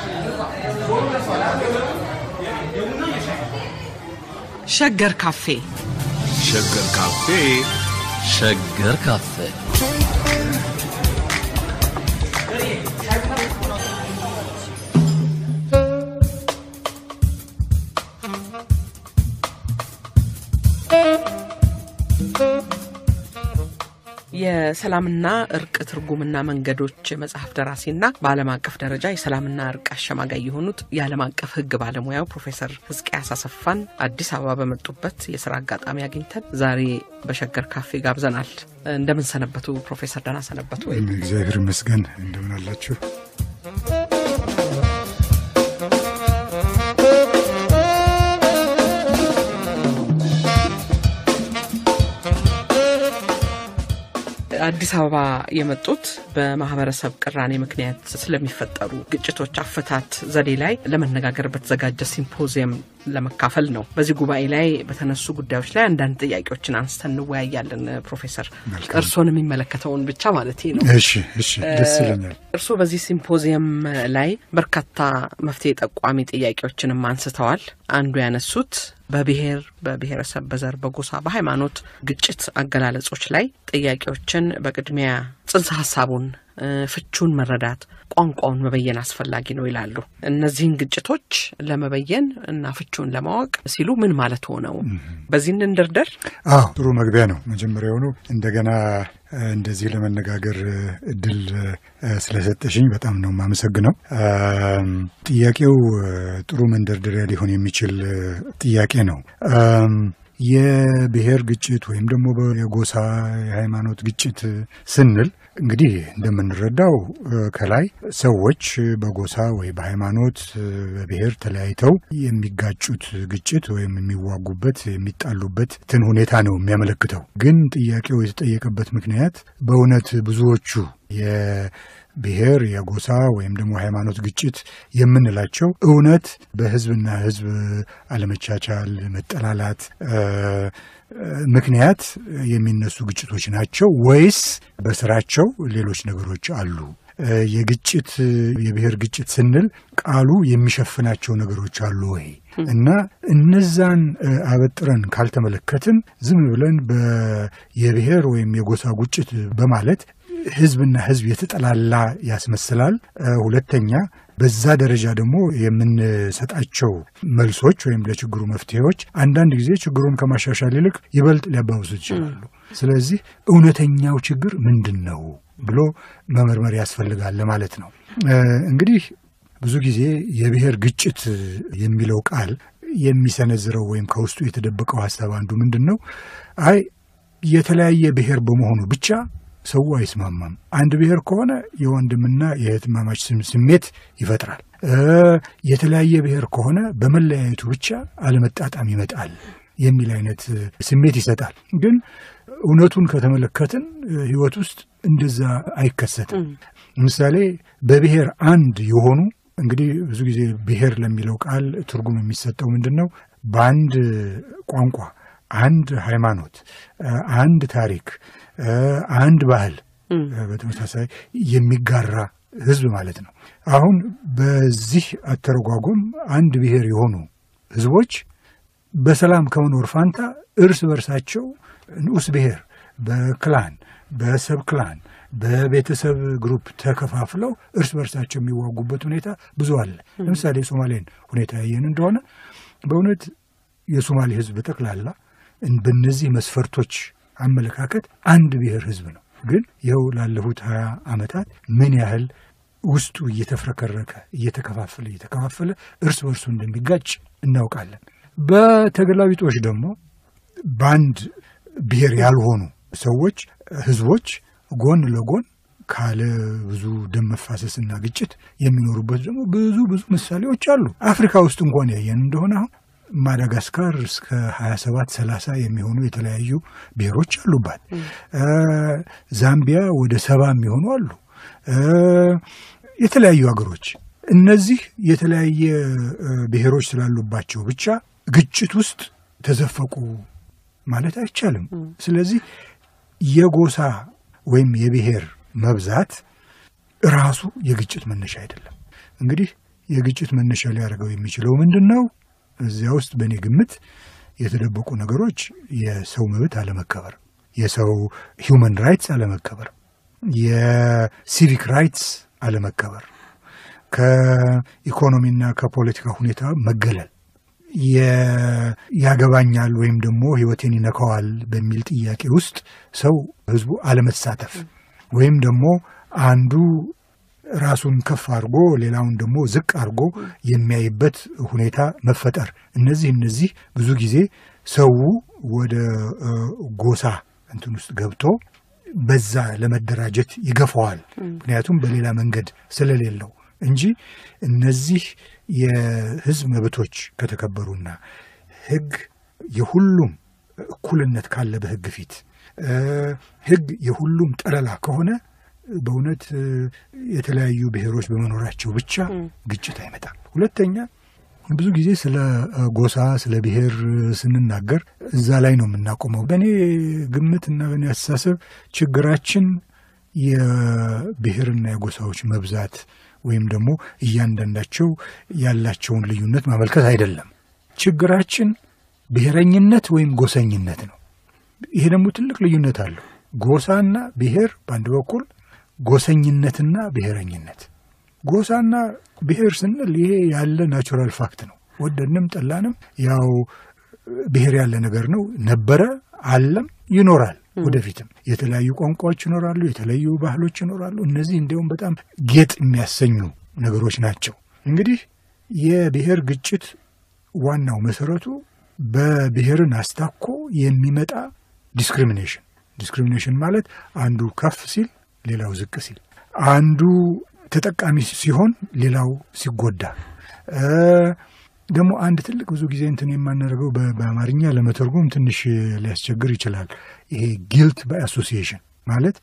ሸገር ካፌ ሸገር ካፌ ሸገር ካፌ የሰላምና እርቅ ትርጉምና መንገዶች መጽሐፍ ደራሲና በዓለም አቀፍ ደረጃ የሰላምና እርቅ አሸማጋይ የሆኑት የዓለም አቀፍ ሕግ ባለሙያው ፕሮፌሰር ህዝቅያስ አሰፋን አዲስ አበባ በመጡበት የስራ አጋጣሚ አግኝተን ዛሬ በሸገር ካፌ ጋብዘናል። እንደምን ሰነበቱ ፕሮፌሰር? ደህና ሰነበቱ ወይ? እግዚአብሔር ይመስገን። እንደምን አላችሁ? አዲስ አበባ የመጡት በማህበረሰብ ቅራኔ ምክንያት ስለሚፈጠሩ ግጭቶች አፈታት ዘዴ ላይ ለመነጋገር በተዘጋጀ ሲምፖዚየም ለመካፈል ነው። በዚህ ጉባኤ ላይ በተነሱ ጉዳዮች ላይ አንዳንድ ጥያቄዎችን አንስተን እንወያያለን። ፕሮፌሰር እርስዎን የሚመለከተውን ብቻ ማለት ነው። እሺ፣ እሺ፣ ደስ ይለኛል። እርስዎ በዚህ ሲምፖዚየም ላይ በርካታ መፍትሄ ጠቋሚ ጥያቄዎችንም አንስተዋል። አንዱ ያነሱት በብሔር፣ በብሔረሰብ፣ በዘር፣ በጎሳ፣ በሃይማኖት ግጭት አገላለጾች ላይ ጥያቄዎችን በቅድሚያ ጽንሰ ሀሳቡን ፍቹን መረዳት ቋንቋውን መበየን አስፈላጊ ነው ይላሉ። እነዚህን ግጭቶች ለመበየን እና ፍቹን ለማወቅ ሲሉ ምን ማለት ሆነው በዚህ እንንደርደር። አዎ ጥሩ መግቢያ ነው። መጀመሪያውኑ እንደገና እንደዚህ ለመነጋገር እድል ስለሰጠሽኝ በጣም ነው የማመሰግነው። ጥያቄው ጥሩ መንደርደሪያ ሊሆን የሚችል ጥያቄ ነው። የብሔር ግጭት ወይም ደግሞ የጎሳ የሃይማኖት ግጭት ስንል እንግዲህ እንደምንረዳው ከላይ ሰዎች በጎሳ ወይ በሃይማኖት በብሔር ተለያይተው የሚጋጩት ግጭት ወይም የሚዋጉበት የሚጣሉበት ትን ሁኔታ ነው የሚያመለክተው። ግን ጥያቄው የተጠየቀበት ምክንያት በእውነት ብዙዎቹ የብሔር የጎሳ ወይም ደግሞ ሃይማኖት ግጭት የምንላቸው እውነት በህዝብና ህዝብ አለመቻቻል፣ መጠላላት ምክንያት የሚነሱ ግጭቶች ናቸው ወይስ በስራቸው ሌሎች ነገሮች አሉ? የግጭት የብሔር ግጭት ስንል ቃሉ የሚሸፍናቸው ነገሮች አሉ ወይ? እና እነዛን አበጥረን ካልተመለከትን ዝም ብለን የብሔር ወይም የጎሳ ግጭት በማለት ህዝብና ህዝብ የተጠላላ ያስመስላል። ሁለተኛ በዛ ደረጃ ደግሞ የምንሰጣቸው መልሶች ወይም ለችግሩ መፍትሄዎች አንዳንድ ጊዜ ችግሩን ከማሻሻል ይልቅ ይበልጥ ሊያባብሱት ይችላሉ። ስለዚህ እውነተኛው ችግር ምንድን ነው ብሎ መመርመር ያስፈልጋል ለማለት ነው። እንግዲህ ብዙ ጊዜ የብሔር ግጭት የሚለው ቃል የሚሰነዝረው ወይም ከውስጡ የተደበቀው ሀሳብ አንዱ ምንድን ነው? አይ የተለያየ ብሔር በመሆኑ ብቻ ሰው አይስማማም። አንድ ብሔር ከሆነ የወንድምና የእህትማማች ስሜት ይፈጥራል። የተለያየ ብሔር ከሆነ በመለያየቱ ብቻ አለመጣጣም ይመጣል የሚል አይነት ስሜት ይሰጣል። ግን እውነቱን ከተመለከትን ሕይወት ውስጥ እንደዛ አይከሰትም። ምሳሌ በብሔር አንድ የሆኑ እንግዲህ ብዙ ጊዜ ብሔር ለሚለው ቃል ትርጉም የሚሰጠው ምንድን ነው? በአንድ ቋንቋ፣ አንድ ሃይማኖት፣ አንድ ታሪክ አንድ ባህል በተመሳሳይ የሚጋራ ህዝብ ማለት ነው። አሁን በዚህ አተረጓጎም አንድ ብሔር የሆኑ ህዝቦች በሰላም ከመኖር ፋንታ እርስ በርሳቸው ንዑስ ብሔር በክላን በሰብ ክላን በቤተሰብ ግሩፕ ተከፋፍለው እርስ በርሳቸው የሚዋጉበት ሁኔታ ብዙ አለ። ለምሳሌ የሶማሌን ሁኔታ ያየን እንደሆነ በእውነት የሶማሌ ህዝብ በጠቅላላ በእነዚህ መስፈርቶች አመለካከት አንድ ብሔር ህዝብ ነው። ግን ይኸው ላለፉት ሀያ ዓመታት ምን ያህል ውስጡ እየተፍረከረከ እየተከፋፈለ እየተከፋፈለ እርስ በርሱ እንደሚጋጭ እናውቃለን። በተገላቢጦች ደግሞ በአንድ ብሔር ያልሆኑ ሰዎች ህዝቦች ጎን ለጎን ካለ ብዙ ደም መፋሰስና ግጭት የሚኖሩበት ደግሞ ብዙ ብዙ ምሳሌዎች አሉ። አፍሪካ ውስጥ እንኳን ያየን እንደሆነ አሁን ማዳጋስካር እስከ 27 30 የሚሆኑ የተለያዩ ብሔሮች አሉባት። ዛምቢያ ወደ ሰባ የሚሆኑ አሉ። የተለያዩ ሀገሮች እነዚህ የተለያየ ብሔሮች ስላሉባቸው ብቻ ግጭት ውስጥ ተዘፈቁ ማለት አይቻልም። ስለዚህ የጎሳ ወይም የብሔር መብዛት ራሱ የግጭት መነሻ አይደለም። እንግዲህ የግጭት መነሻ ሊያደርገው የሚችለው ምንድን ነው? እዚያ ውስጥ በእኔ ግምት የተደበቁ ነገሮች የሰው መብት አለመከበር፣ የሰው ሂውማን ራይትስ አለመከበር፣ የሲቪክ ራይትስ አለመከበር፣ ከኢኮኖሚና ከፖለቲካ ሁኔታ መገለል፣ ያገባኛል ወይም ደግሞ ሕይወቴን ይነካዋል በሚል ጥያቄ ውስጥ ሰው ህዝቡ አለመሳተፍ ወይም ደግሞ አንዱ ራሱን ከፍ አድርጎ ሌላውን ደግሞ ዝቅ አድርጎ የሚያይበት ሁኔታ መፈጠር። እነዚህ እነዚህ ብዙ ጊዜ ሰው ወደ ጎሳ እንትን ውስጥ ገብቶ በዛ ለመደራጀት ይገፋዋል። ምክንያቱም በሌላ መንገድ ስለሌለው እንጂ እነዚህ የህዝብ መብቶች ከተከበሩና ህግ የሁሉም እኩልነት ካለ በህግ ፊት ህግ የሁሉም ጠለላ ከሆነ በእውነት የተለያዩ ብሔሮች በመኖራቸው ብቻ ግጭት አይመጣም። ሁለተኛ ብዙ ጊዜ ስለ ጎሳ ስለ ብሔር ስንናገር እዛ ላይ ነው የምናቆመው። በእኔ ግምት እና በእኔ አስተሳሰብ ችግራችን የብሔርና የጎሳዎች መብዛት ወይም ደግሞ እያንዳንዳቸው ያላቸውን ልዩነት ማመልከት አይደለም። ችግራችን ብሔረኝነት ወይም ጎሰኝነት ነው። ይሄ ደግሞ ትልቅ ልዩነት አለው። ጎሳና ብሔር በአንድ በኩል ጎሰኝነትና ብሔረኝነት። ጎሳና ብሔር ስንል ይሄ ያለ ናቹራል ፋክት ነው። ወደድንም ጠላንም ያው ብሔር ያለ ነገር ነው። ነበረ፣ አለም፣ ይኖራል። ወደፊትም የተለያዩ ቋንቋዎች ይኖራሉ፣ የተለያዩ ባህሎች ይኖራሉ። እነዚህ እንዲሁም በጣም ጌጥ የሚያሰኙ ነገሮች ናቸው። እንግዲህ የብሔር ግጭት ዋናው መሰረቱ በብሔርን አስታኮ የሚመጣ ዲስክሪሚኔሽን ዲስክሪሚኔሽን ማለት አንዱ ከፍ ሲል ሌላው ዝቅ ሲል፣ አንዱ ተጠቃሚ ሲሆን ሌላው ሲጎዳ። ደግሞ አንድ ትልቅ ብዙ ጊዜ እንትን የማናደርገው በአማርኛ ለመተርጎም ትንሽ ሊያስቸግር ይችላል። ይሄ ጊልት ባይ አሶሲዬሽን ማለት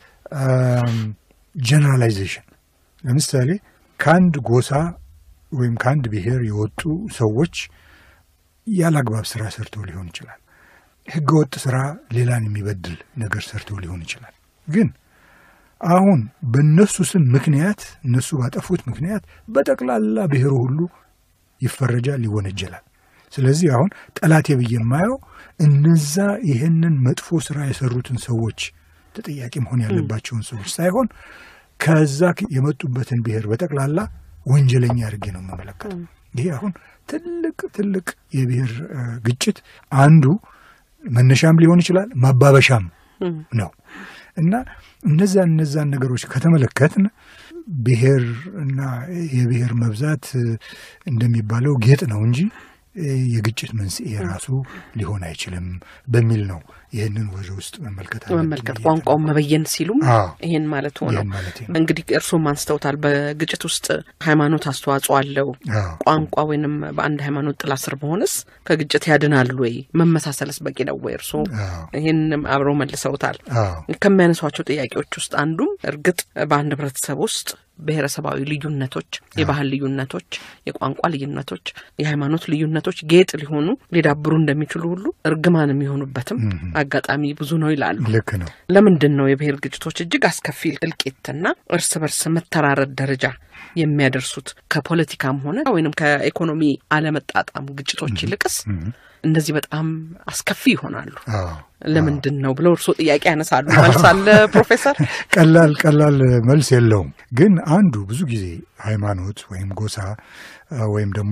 ጀነራላይዜሽን። ለምሳሌ ከአንድ ጎሳ ወይም ከአንድ ብሔር የወጡ ሰዎች ያለ አግባብ ስራ ሰርተው ሊሆን ይችላል። ህገወጥ ስራ ሌላን የሚበድል ነገር ሰርተው ሊሆን ይችላል። ግን አሁን በእነሱ ስም ምክንያት እነሱ ባጠፉት ምክንያት በጠቅላላ ብሔሩ ሁሉ ይፈረጃል፣ ይወነጀላል። ስለዚህ አሁን ጠላቴ ብዬ የማየው እነዛ ይህንን መጥፎ ስራ የሰሩትን ሰዎች ተጠያቂ መሆን ያለባቸውን ሰዎች ሳይሆን ከዛ የመጡበትን ብሔር በጠቅላላ ወንጀለኛ አድርጌ ነው የምመለከተው። ይሄ አሁን ትልቅ ትልቅ የብሔር ግጭት አንዱ መነሻም ሊሆን ይችላል ማባበሻም ነው እና እነዛን እነዛን ነገሮች ከተመለከትን ብሔር እና የብሔር መብዛት እንደሚባለው ጌጥ ነው እንጂ የግጭት መንስኤ ራሱ ሊሆን አይችልም በሚል ነው ይህንን ወደ ውስጥ መመልከት መመልከት ቋንቋውን መበየን ሲሉም ይህን ማለት ሆነው እንግዲህ እርስዎም አንስተውታል። በግጭት ውስጥ ሃይማኖት አስተዋጽኦ አለው። ቋንቋ ወይንም በአንድ ሃይማኖት ጥላ ስር መሆንስ ከግጭት ያድናል ወይ? መመሳሰልስ በቂ ነው ወይ? እርስዎ ይህን አብረው መልሰውታል። ከሚያነሷቸው ጥያቄዎች ውስጥ አንዱም እርግጥ በአንድ ህብረተሰብ ውስጥ ብሔረሰባዊ ልዩነቶች፣ የባህል ልዩነቶች፣ የቋንቋ ልዩነቶች፣ የሃይማኖት ልዩነቶች ጌጥ ሊሆኑ ሊዳብሩ እንደሚችሉ ሁሉ እርግማን የሚሆኑበትም አጋጣሚ ብዙ ነው ይላሉ። ልክ ነው። ለምንድን ነው የብሔር ግጭቶች እጅግ አስከፊ እልቂትና እርስ በርስ መተራረድ ደረጃ የሚያደርሱት ከፖለቲካም ሆነ ወይንም ከኢኮኖሚ አለመጣጣም ግጭቶች ይልቅስ እነዚህ በጣም አስከፊ ይሆናሉ። ለምንድን ነው ብለው እርስዎ ጥያቄ ያነሳሉ። መልስ አለ ፕሮፌሰር? ቀላል ቀላል መልስ የለውም። ግን አንዱ ብዙ ጊዜ ሃይማኖት ወይም ጎሳ ወይም ደግሞ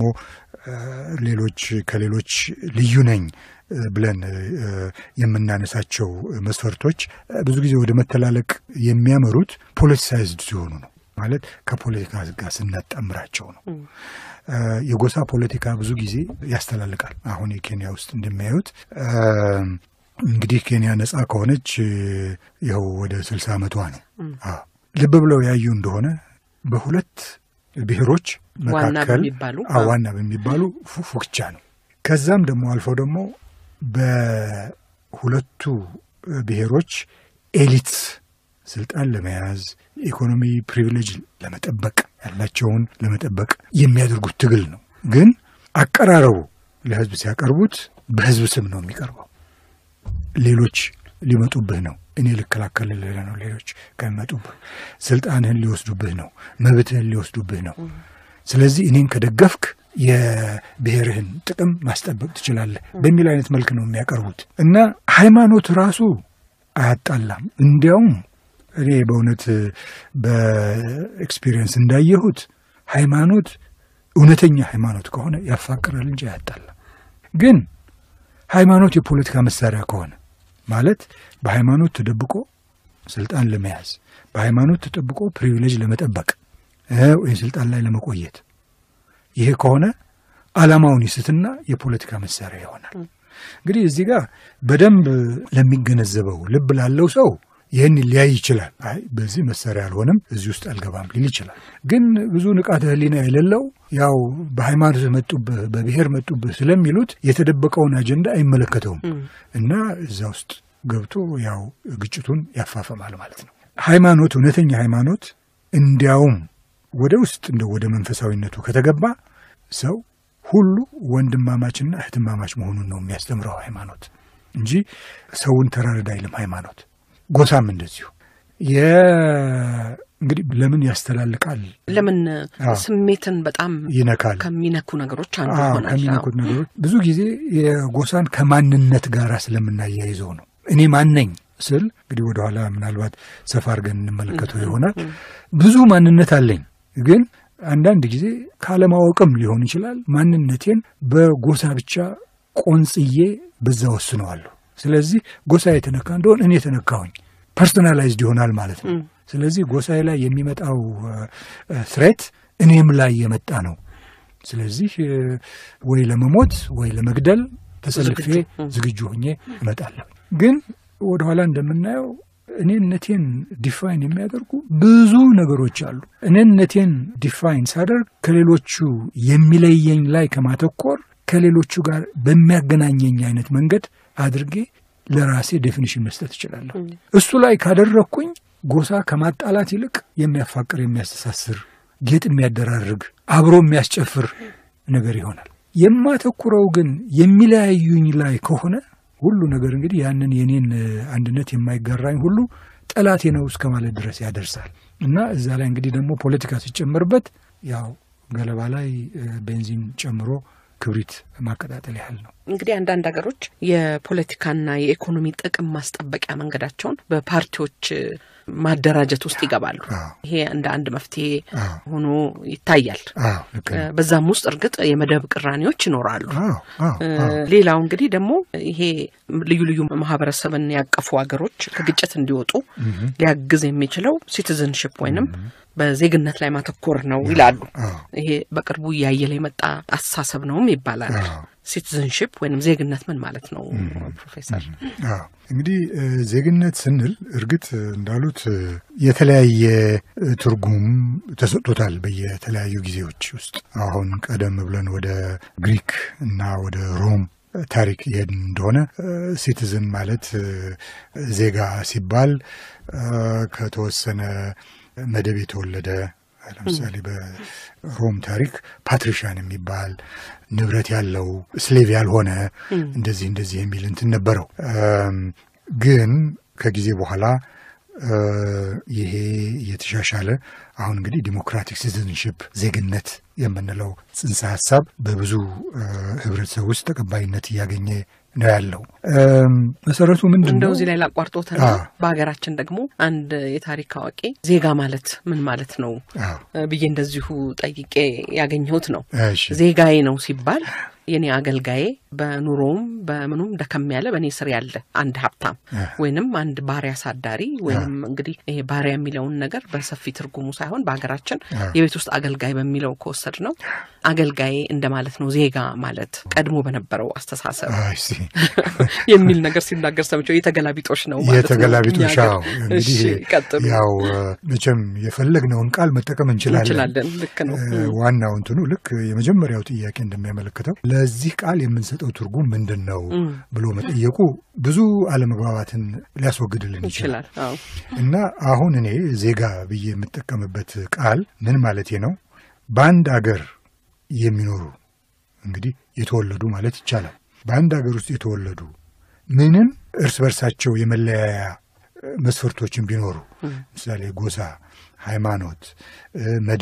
ሌሎች ከሌሎች ልዩ ነኝ ብለን የምናነሳቸው መስፈርቶች ብዙ ጊዜ ወደ መተላለቅ የሚያመሩት ፖለቲሳይዝድ ሲሆኑ ነው። ማለት ከፖለቲካ ጋር ስናጣምራቸው ነው። የጎሳ ፖለቲካ ብዙ ጊዜ ያስተላልቃል። አሁን የኬንያ ውስጥ እንደሚያዩት እንግዲህ ኬንያ ነጻ ከሆነች ይኸው ወደ ስልሳ ዓመቷ ነው። ልብ ብለው ያዩ እንደሆነ በሁለት ብሔሮች መካከል ዋና በሚባሉ ፉክቻ ነው። ከዛም ደግሞ አልፈው ደግሞ በሁለቱ ብሔሮች ኤሊት ስልጣን ለመያዝ ኢኮኖሚ ፕሪቪሌጅ ለመጠበቅ ያላቸውን ለመጠበቅ የሚያደርጉት ትግል ነው። ግን አቀራረቡ ለህዝብ ሲያቀርቡት በህዝብ ስም ነው የሚቀርበው። ሌሎች ሊመጡብህ ነው፣ እኔ ልከላከልልህ ነው። ሌሎች ከሚመጡብህ ስልጣንህን ሊወስዱብህ ነው፣ መብትህን ሊወስዱብህ ነው። ስለዚህ እኔን ከደገፍክ የብሔርህን ጥቅም ማስጠበቅ ትችላለህ በሚል አይነት መልክ ነው የሚያቀርቡት እና ሃይማኖት ራሱ አያጣላም። እንዲያውም እኔ በእውነት በኤክስፒሪየንስ እንዳየሁት ሃይማኖት እውነተኛ ሃይማኖት ከሆነ ያፋቅራል እንጂ አያጣላም። ግን ሃይማኖት የፖለቲካ መሳሪያ ከሆነ ማለት በሃይማኖት ተደብቆ ስልጣን ለመያዝ በሃይማኖት ተጠብቆ ፕሪቪሌጅ ለመጠበቅ ወይም ስልጣን ላይ ለመቆየት ይሄ ከሆነ ዓላማውን ይስትና የፖለቲካ መሳሪያ ይሆናል። እንግዲህ እዚህ ጋር በደንብ ለሚገነዘበው ልብ ላለው ሰው ይህን ሊያይ ይችላል። አይ በዚህ መሳሪያ አልሆንም፣ እዚህ ውስጥ አልገባም ሊል ይችላል። ግን ብዙ ንቃተ ሕሊና የሌለው ያው በሃይማኖት መጡብህ፣ በብሔር መጡብህ ስለሚሉት የተደበቀውን አጀንዳ አይመለከተውም እና እዛ ውስጥ ገብቶ ያው ግጭቱን ያፋፈማል ማለት ነው። ሃይማኖት እውነተኛ ሃይማኖት እንዲያውም ወደ ውስጥ እንደ ወደ መንፈሳዊነቱ ከተገባ ሰው ሁሉ ወንድማማችና እህትማማች መሆኑን ነው የሚያስተምረው ሃይማኖት እንጂ ሰውን ተራረድ አይልም ሃይማኖት። ጎሳም እንደዚሁ እንግዲህ ለምን ያስተላልቃል? ለምን ስሜትን በጣም ይነካል? ከሚነኩ ነገሮች አንዱ አዎ፣ ይሆናል። ከሚነኩት ነገሮች ብዙ ጊዜ የጎሳን ከማንነት ጋር ስለምናያይዘው ነው። እኔ ማን ነኝ ስል እንግዲህ ወደኋላ ምናልባት ሰፋ አድርገን እንመለከተው ይሆናል። ብዙ ማንነት አለኝ ግን አንዳንድ ጊዜ ካለማወቅም ሊሆን ይችላል። ማንነቴን በጎሳ ብቻ ቆንጽዬ በዛ ወስነዋለሁ። ስለዚህ ጎሳ የተነካ እንደሆን እኔ የተነካሁኝ ፐርሶናላይዝድ ይሆናል ማለት ነው። ስለዚህ ጎሳዬ ላይ የሚመጣው ስሬት እኔም ላይ የመጣ ነው። ስለዚህ ወይ ለመሞት ወይ ለመግደል ተሰልፌ ዝግጁ ሆኜ እመጣለሁ። ግን ወደኋላ እንደምናየው እኔነቴን ዲፋይን የሚያደርጉ ብዙ ነገሮች አሉ። እኔነቴን ዲፋይን ሳደርግ ከሌሎቹ የሚለየኝ ላይ ከማተኮር ከሌሎቹ ጋር በሚያገናኘኝ አይነት መንገድ አድርጌ ለራሴ ዴፊኒሽን መስጠት እችላለሁ። እሱ ላይ ካደረግኩኝ ጎሳ ከማጣላት ይልቅ የሚያፋቅር፣ የሚያስተሳስር፣ ጌጥ የሚያደራርግ፣ አብሮ የሚያስጨፍር ነገር ይሆናል። የማተኩረው ግን የሚለያዩኝ ላይ ከሆነ ሁሉ ነገር እንግዲህ ያንን የኔን አንድነት የማይጋራኝ ሁሉ ጠላቴ ነው እስከ ማለት ድረስ ያደርሳል እና እዛ ላይ እንግዲህ ደግሞ ፖለቲካ ሲጨመርበት ያው ገለባ ላይ ቤንዚን ጨምሮ ክብሪት ማቀጣጠል ያህል ነው። እንግዲህ አንዳንድ ሀገሮች የፖለቲካና የኢኮኖሚ ጥቅም ማስጠበቂያ መንገዳቸውን በፓርቲዎች ማደራጀት ውስጥ ይገባሉ። አዎ። ይሄ እንደ አንድ መፍትሄ አዎ። ሆኖ ይታያል። አዎ ልክ ነው። በዛም ውስጥ እርግጥ የመደብ ቅራኔዎች ይኖራሉ። አዎ አዎ አዎ ሌላው እንግዲህ ደግሞ ይሄ ልዩ ልዩ ማህበረሰብን ያቀፉ ሀገሮች ከግጭት እንዲወጡ ሊያግዝ የሚችለው ሲቲዝንሽፕ ወይንም በዜግነት ላይ ማተኮር ነው ይላሉ። አዎ ይሄ በቅርቡ እያየለ የመጣ አስተሳሰብ ነውም ይባላል። አዎ። ሲቲዝንሽፕ ወይንም ዜግነት ምን ማለት ነው ፕሮፌሰር? አዎ እንግዲህ እ፣ ዜግነት ስንል እርግጥ እንዳሉት እ፣ የተለያየ እ፣ ትርጉም ተሰጥቶታል በየተለያዩ ጊዜዎች ውስጥ። አሁን ቀደም ብለን ወደ ግሪክ እና ወደ ሮም ታሪክ ይሄድን እንደሆነ ሲቲዝን ማለት እ፣ ዜጋ ሲባል እ፣ ከተወሰነ መደብ የተወለደ ለምሳሌ በሮም ታሪክ ፓትሪሻን የሚባል ንብረት ያለው ስሌቭ ያልሆነ እንደዚህ እንደዚህ የሚል እንትን ነበረው። እም፣ ግን ከጊዜ በኋላ እ፣ ይሄ እየተሻሻለ አሁን እንግዲህ ዲሞክራቲክ ሲቲዝንሽፕ ዜግነት የምንለው ጽንሰ ሀሳብ በብዙ እ፣ ህብረተሰብ ውስጥ ተቀባይነት እያገኘ ነው ያለው። እም፣ መሰረቱ ምንድን እንደው ነው? እዚህ ላይ ላቋርጦትና አዎ። በሀገራችን ደግሞ አንድ የታሪክ አዋቂ ዜጋ ማለት ምን ማለት ነው አዎ፣ ብዬ እንደዚሁ ጠይቄ ያገኘሁት ነው። እሺ፣ ዜጋዬ ነው ሲባል የኔ አገልጋዬ በኑሮውም በምኑም ደከም ያለ በእኔ ስር ያለ አንድ ሀብታም ወይንም አንድ ባሪያ አሳዳሪ ወይንም እንግዲህ ይሄ ባሪያ የሚለውን ነገር በሰፊ ትርጉሙ ሳይሆን በሀገራችን የቤት ውስጥ አገልጋይ በሚለው ከወሰድ ነው አገልጋዬ እንደማለት ነው። ዜጋ ማለት ቀድሞ በነበረው አስተሳሰብ አይ፣ ሲ የሚል ነገር ሲናገር ሰምቼው የተገላቢጦሽ ነው ማለት ነው። የተገላቢጦሽ እኛ ሀገር። አዎ። እንግዲህ እሺ፣ ቀጥሉ። ያው እ፣ መቼም የፈለግነውን ቃል መጠቀም እንችላለን። እንችላለን። ልክ ነው። እ፣ ዋናው እንትኑ ልክ የመጀመሪያው ጥያቄ እንደሚያመለክተው ለዚህ ቃል የምንሰጠው ትርጉም ምንድን ነው ብሎ መጠየቁ ብዙ አለመግባባትን ሊያስወግድልን ይችላል። ይችላል። አዎ። እና አሁን እኔ ዜጋ ብዬ የምጠቀምበት ቃል ምን ማለቴ ነው? በአንድ አገር የሚኖሩ እንግዲህ የተወለዱ ማለት ይቻላል። በአንድ አገር ውስጥ የተወለዱ ምንም እርስ በርሳቸው የመለያያ መስፈርቶችን ቢኖሩ ምሳሌ ጎሳ፣ ሃይማኖት፣ እ፣ መደብ፣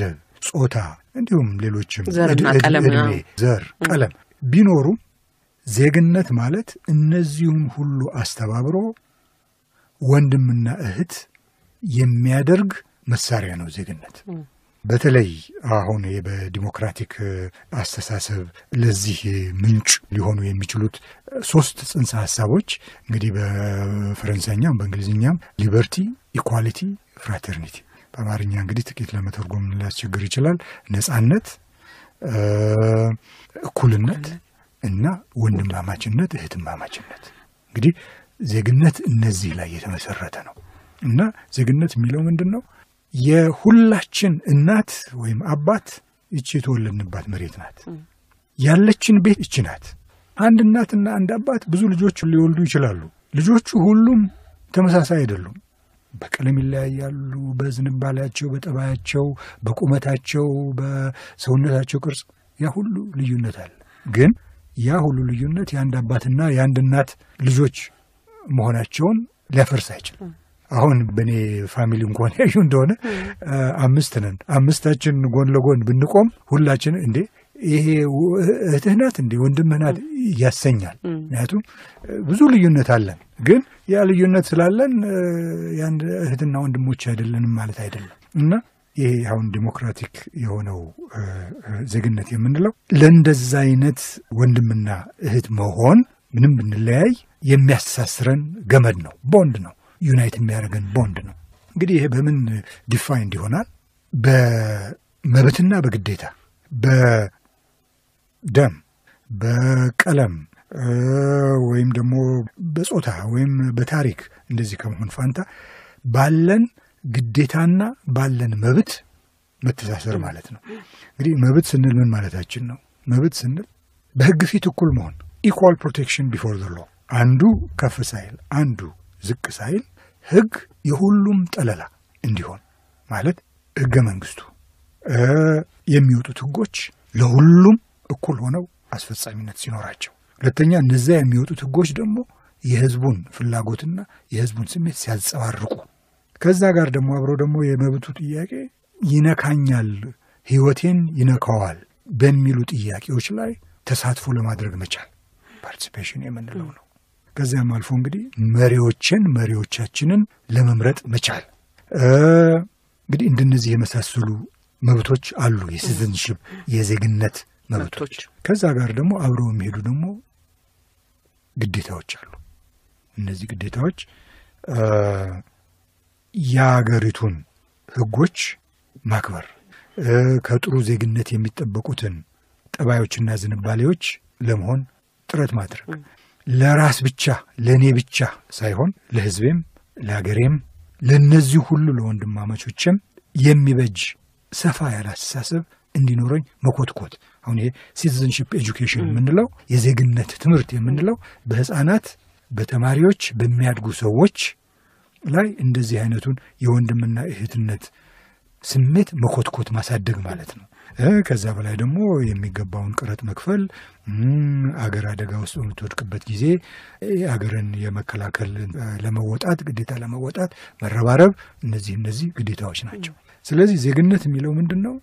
ጾታ፣ እንዲሁም ሌሎችም ዘርና እድ- ቀለም፣ እድሜ፣ አዎ። ዘር፣ ቀለም ቢኖሩም ዜግነት ማለት እነዚሁም ሁሉ አስተባብሮ ወንድምና እህት የሚያደርግ መሳሪያ ነው ዜግነት። በተለይ አሁን ይሄ በዲሞክራቲክ አስተሳሰብ ለዚህ ምንጭ ሊሆኑ የሚችሉት ሶስት ጽንሰ ሀሳቦች እንግዲህ በፈረንሳይኛም በእንግሊዝኛም ሊበርቲ፣ ኢኳሊቲ፣ ፍራተርኒቲ በአማርኛ እንግዲህ ጥቂት ለመተርጎም ሊያስቸግር ይችላል። ነጻነት፣ እ፣ እኩልነት እና ወንድማማችነት፣ እህትማማችነት እንግዲህ ዜግነት እነዚህ ላይ የተመሰረተ ነው እና ዜግነት የሚለው ምንድን ነው? የሁላችን እናት ወይም አባት ይቺ የተወለድንባት መሬት ናት። ያለችን ቤት ይቺ ናት። አንድ እናትና አንድ አባት ብዙ ልጆች ሊወልዱ ይችላሉ። ልጆቹ ሁሉም ተመሳሳይ አይደሉም። በቀለም ይለያያሉ። በዝንባሌያቸው፣ በጠባያቸው፣ በቁመታቸው፣ በሰውነታቸው ቅርጽ ያ ሁሉ ልዩነት አለ። ግን ያ ሁሉ ልዩነት የአንድ አባትና የአንድ እናት ልጆች መሆናቸውን ሊያፈርስ አይችልም። አሁን በእኔ ፋሚሊ እንኳን ያዩ እንደሆነ አ፣ አምስት ነን። አምስታችን ጎን ለጎን ብንቆም ሁላችን እንዴ ይሄ ው- እህትህ ናት እንዴ ወንድምህ ናት ያሰኛል። ምክንያቱም እ፣ ብዙ ልዩነት አለን። ግን ያ ልዩነት ስላለን እ፣ የአንድ እህትና ወንድሞች አይደለንም ማለት አይደለም እና ይሄ አሁን ዲሞክራቲክ የሆነው እ፣ እ፣ ዜግነት የምንለው ለእንደዛ አይነት ወንድምና እህት መሆን ምንም ብንለያይ የሚያስተሳስረን ገመድ ነው፣ ቦንድ ነው፣ ዩናይት የሚያደርገን ቦንድ ነው። እንግዲህ ይሄ በምን ዲፋይንድ ይሆናል? በመብትና በግዴታ በደም በቀለም እ፣ ወይም ደግሞ በጾታ ወይም በታሪክ እንደዚህ ከመሆን ፋንታ ባለን ግዴታና ባለን መብት መተሳሰር ማለት ነው። እንግዲህ መብት ስንል ምን ማለታችን ነው? መብት ስንል በሕግ ፊት እኩል መሆን ኢኳል ፕሮቴክሽን ቢፎር ዘ ሎ፣ አንዱ ከፍ ሳይል አንዱ ዝቅ ሳይል ሕግ የሁሉም ጠለላ እንዲሆን ማለት ሕገ መንግስቱ እ፣ የሚወጡት ሕጎች ለሁሉም እኩል ሆነው አስፈጻሚነት ሲኖራቸው፣ ሁለተኛ እነዚያ የሚወጡት ሕጎች ደግሞ የህዝቡን ፍላጎትና የህዝቡን ስሜት ሲያንጸባርቁ ከዛ ጋር ደግሞ አብሮ ደግሞ የመብቱ ጥያቄ ይነካኛል፣ ህይወቴን ይነካዋል በሚሉ ጥያቄዎች ላይ ተሳትፎ ለማድረግ መቻል ፓርቲሲፔሽን የምንለው ነው። ከዚያም አልፎ እንግዲህ መሪዎችን መሪዎቻችንን ለመምረጥ መቻል እ፣ እንግዲህ እንደነዚህ የመሳሰሉ መብቶች አሉ። የሲቲዝንሽፕ የዜግነት መብቶች። መብቶች። ከዛ ጋር ደግሞ አብረው የሚሄዱ ደግሞ ግዴታዎች አሉ። እነዚህ ግዴታዎች እ፣ የአገሪቱን ህጎች ማክበር እ፣ ከጥሩ ዜግነት የሚጠበቁትን ጠባዮችና ዝንባሌዎች ለመሆን ጥረት ማድረግ ለራስ ብቻ ለእኔ ብቻ ሳይሆን ለህዝቤም፣ ለሀገሬም፣ ለእነዚህ ሁሉ ለወንድማማቾችም የሚበጅ ሰፋ ያለ አስተሳሰብ እንዲኖረኝ መኮትኮት። አሁን ይሄ ሲቲዝንሽፕ ኤጁኬሽን የምንለው የዜግነት ትምህርት የምንለው በህፃናት በተማሪዎች በሚያድጉ ሰዎች ላይ እንደዚህ አይነቱን የወንድምና እህትነት ስሜት መኮትኮት ማሳደግ ማለት ነው። እ ከዛ በላይ ደግሞ የሚገባውን ቀረጥ መክፈል እም፣ አገር አደጋ ውስጥ በምትወድቅበት ጊዜ እ፣ አገርን የመከላከል እ፣ ለመወጣት ግዴታ ለመወጣት መረባረብ፣ እነዚህ እነዚህ ግዴታዎች ናቸው። ስለዚህ ዜግነት የሚለው ምንድን ነው?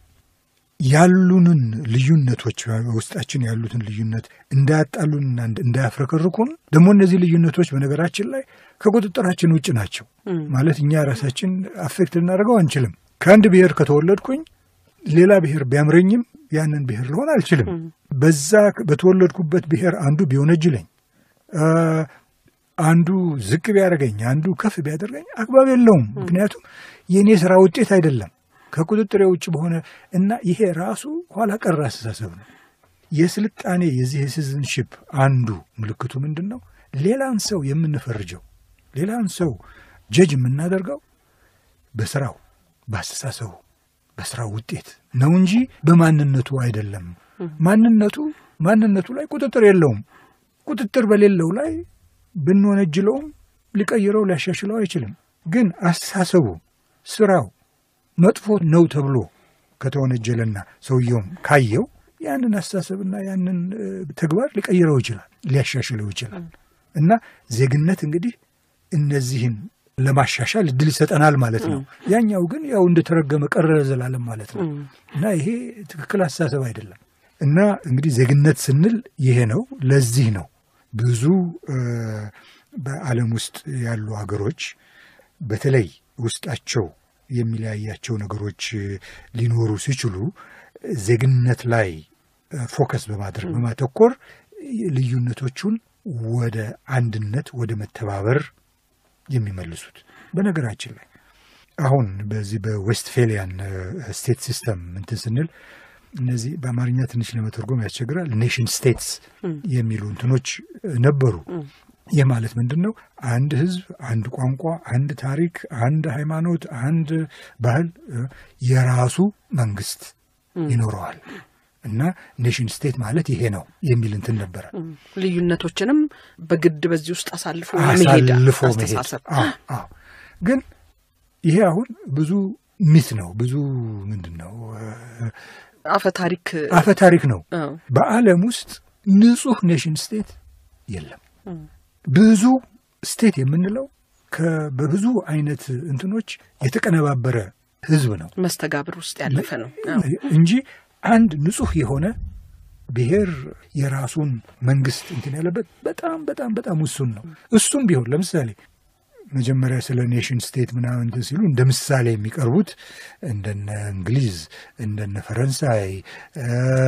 ያሉንን ልዩነቶች ውስጣችን ያሉትን ልዩነት እንዳያጣሉንና እንዳያፍረከርኩን ደግሞ እነዚህ ልዩነቶች በነገራችን ላይ ከቁጥጥራችን ውጭ ናቸው። ማለት እኛ ራሳችን አፌክት ልናደርገው አንችልም። ከአንድ ብሔር ከተወለድኩኝ ሌላ ብሔር ቢያምረኝም ያንን ብሔር ልሆን አልችልም። በዛ በተወለድኩበት ብሔር አንዱ ቢወነጅለኝ፣ አ፣ አንዱ ዝቅ ቢያደርገኝ፣ አንዱ ከፍ ቢያደርገኝ አግባብ የለውም። ምክንያቱም የእኔ ስራ ውጤት አይደለም ከቁጥጥሬ ውጭ በሆነ እና ይሄ ራሱ ኋላ ቀር አስተሳሰብ ነው። የስልጣኔ የዚህ የሲቲዝንሺፕ አንዱ ምልክቱ ምንድን ነው? ሌላን ሰው የምንፈርጀው ሌላን ሰው ጀጅ የምናደርገው በስራው በአስተሳሰቡ በስራው ውጤት ነው እንጂ በማንነቱ አይደለም። ማንነቱ ማንነቱ ላይ ቁጥጥር የለውም። ቁጥጥር በሌለው ላይ ብንወነጅለውም ሊቀይረው ሊያሻሽለው አይችልም። ግን አስተሳሰቡ ስራው መጥፎ ነው ተብሎ ከተወነጀለና ሰውየውም ካየው ያንን አስተሳሰብና ያንን እ፣ ተግባር ሊቀይረው ይችላል፣ ሊያሻሽለው ይችላል። እና ዜግነት እንግዲህ እነዚህን ለማሻሻል እድል ይሰጠናል ማለት ነው። ያኛው ግን ያው እንደተረገመ ቀረ ዘላለም ማለት ነው እና ይሄ ትክክል አስተሳሰብ አይደለም። እና እንግዲህ ዜግነት ስንል ይሄ ነው። ለዚህ ነው ብዙ በዓለም ውስጥ ያሉ ሀገሮች በተለይ ውስጣቸው የሚለያያቸው ነገሮች ሊኖሩ ሲችሉ ዜግነት ላይ ፎከስ በማድረግ በማተኮር ልዩነቶቹን ወደ አንድነት፣ ወደ መተባበር የሚመልሱት። በነገራችን ላይ አሁን በዚህ በዌስትፌሊያን ስቴት ሲስተም እንትን ስንል እነዚህ በአማርኛ ትንሽ ለመተርጎም ያስቸግራል። ኔሽን ስቴትስ የሚሉ እንትኖች ነበሩ። ይህ ማለት ምንድን ነው? አንድ ሕዝብ፣ አንድ ቋንቋ፣ አንድ ታሪክ፣ አንድ ሃይማኖት፣ አንድ ባህል የራሱ መንግስት ይኖረዋል እና ኔሽን ስቴት ማለት ይሄ ነው የሚል እንትን ነበረ። ልዩነቶችንም በግድ በዚህ ውስጥ አሳልፎ መሄድ አሳልፎ መሄድ አስተሳሰብ አዎ፣ አዎ። ግን ይሄ አሁን ብዙ ሚት ነው፣ ብዙ ምንድን ነው አፈ ታሪክ አፈ ታሪክ ነው። አዎ። በዓለም ውስጥ ንጹህ ኔሽን ስቴት የለም። ብዙ ስቴት የምንለው ከ- በብዙ አይነት እንትኖች የተቀነባበረ ህዝብ ነው መስተጋብር ውስጥ ያለፈ ነው። አዎ። እንጂ አንድ ንጹህ የሆነ ብሔር የራሱን መንግስት እንትን ያለበት በጣም በጣም በጣም ውሱን ነው። እሱም ቢሆን ለምሳሌ መጀመሪያ ስለ ኔሽን ስቴት ምናምን እንትን ሲሉ እንደ ምሳሌ የሚቀርቡት እንደነ እንግሊዝ፣ እንደነ ፈረንሳይ እ፣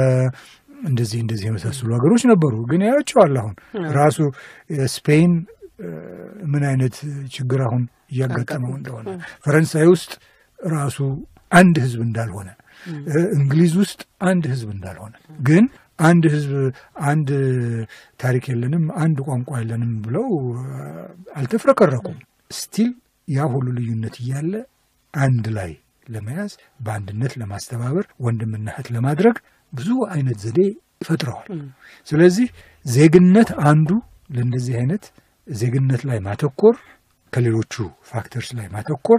እንደዚህ እንደዚህ የመሳሰሉ ሀገሮች ነበሩ። ግን ያያቸዋል አሁን ራሱ ስፔን እ፣ ምን አይነት ችግር አሁን እያጋጠመው እንደሆነ ፈረንሳይ ውስጥ ራሱ አንድ ህዝብ እንዳልሆነ እ፣ እንግሊዝ ውስጥ አንድ ህዝብ እንዳልሆነ ግን አንድ ህዝብ አንድ ታሪክ የለንም አንድ ቋንቋ የለንም ብለው እ፣ አልተፍረከረኩም። ስቲል ያ ሁሉ ልዩነት እያለ አንድ ላይ ለመያዝ በአንድነት ለማስተባበር ወንድምና እህት ለማድረግ ብዙ አይነት ዘዴ ፈጥረዋል። ስለዚህ ዜግነት አንዱ ለእንደዚህ አይነት ዜግነት ላይ ማተኮር ከሌሎቹ ፋክተርስ ላይ ማተኮር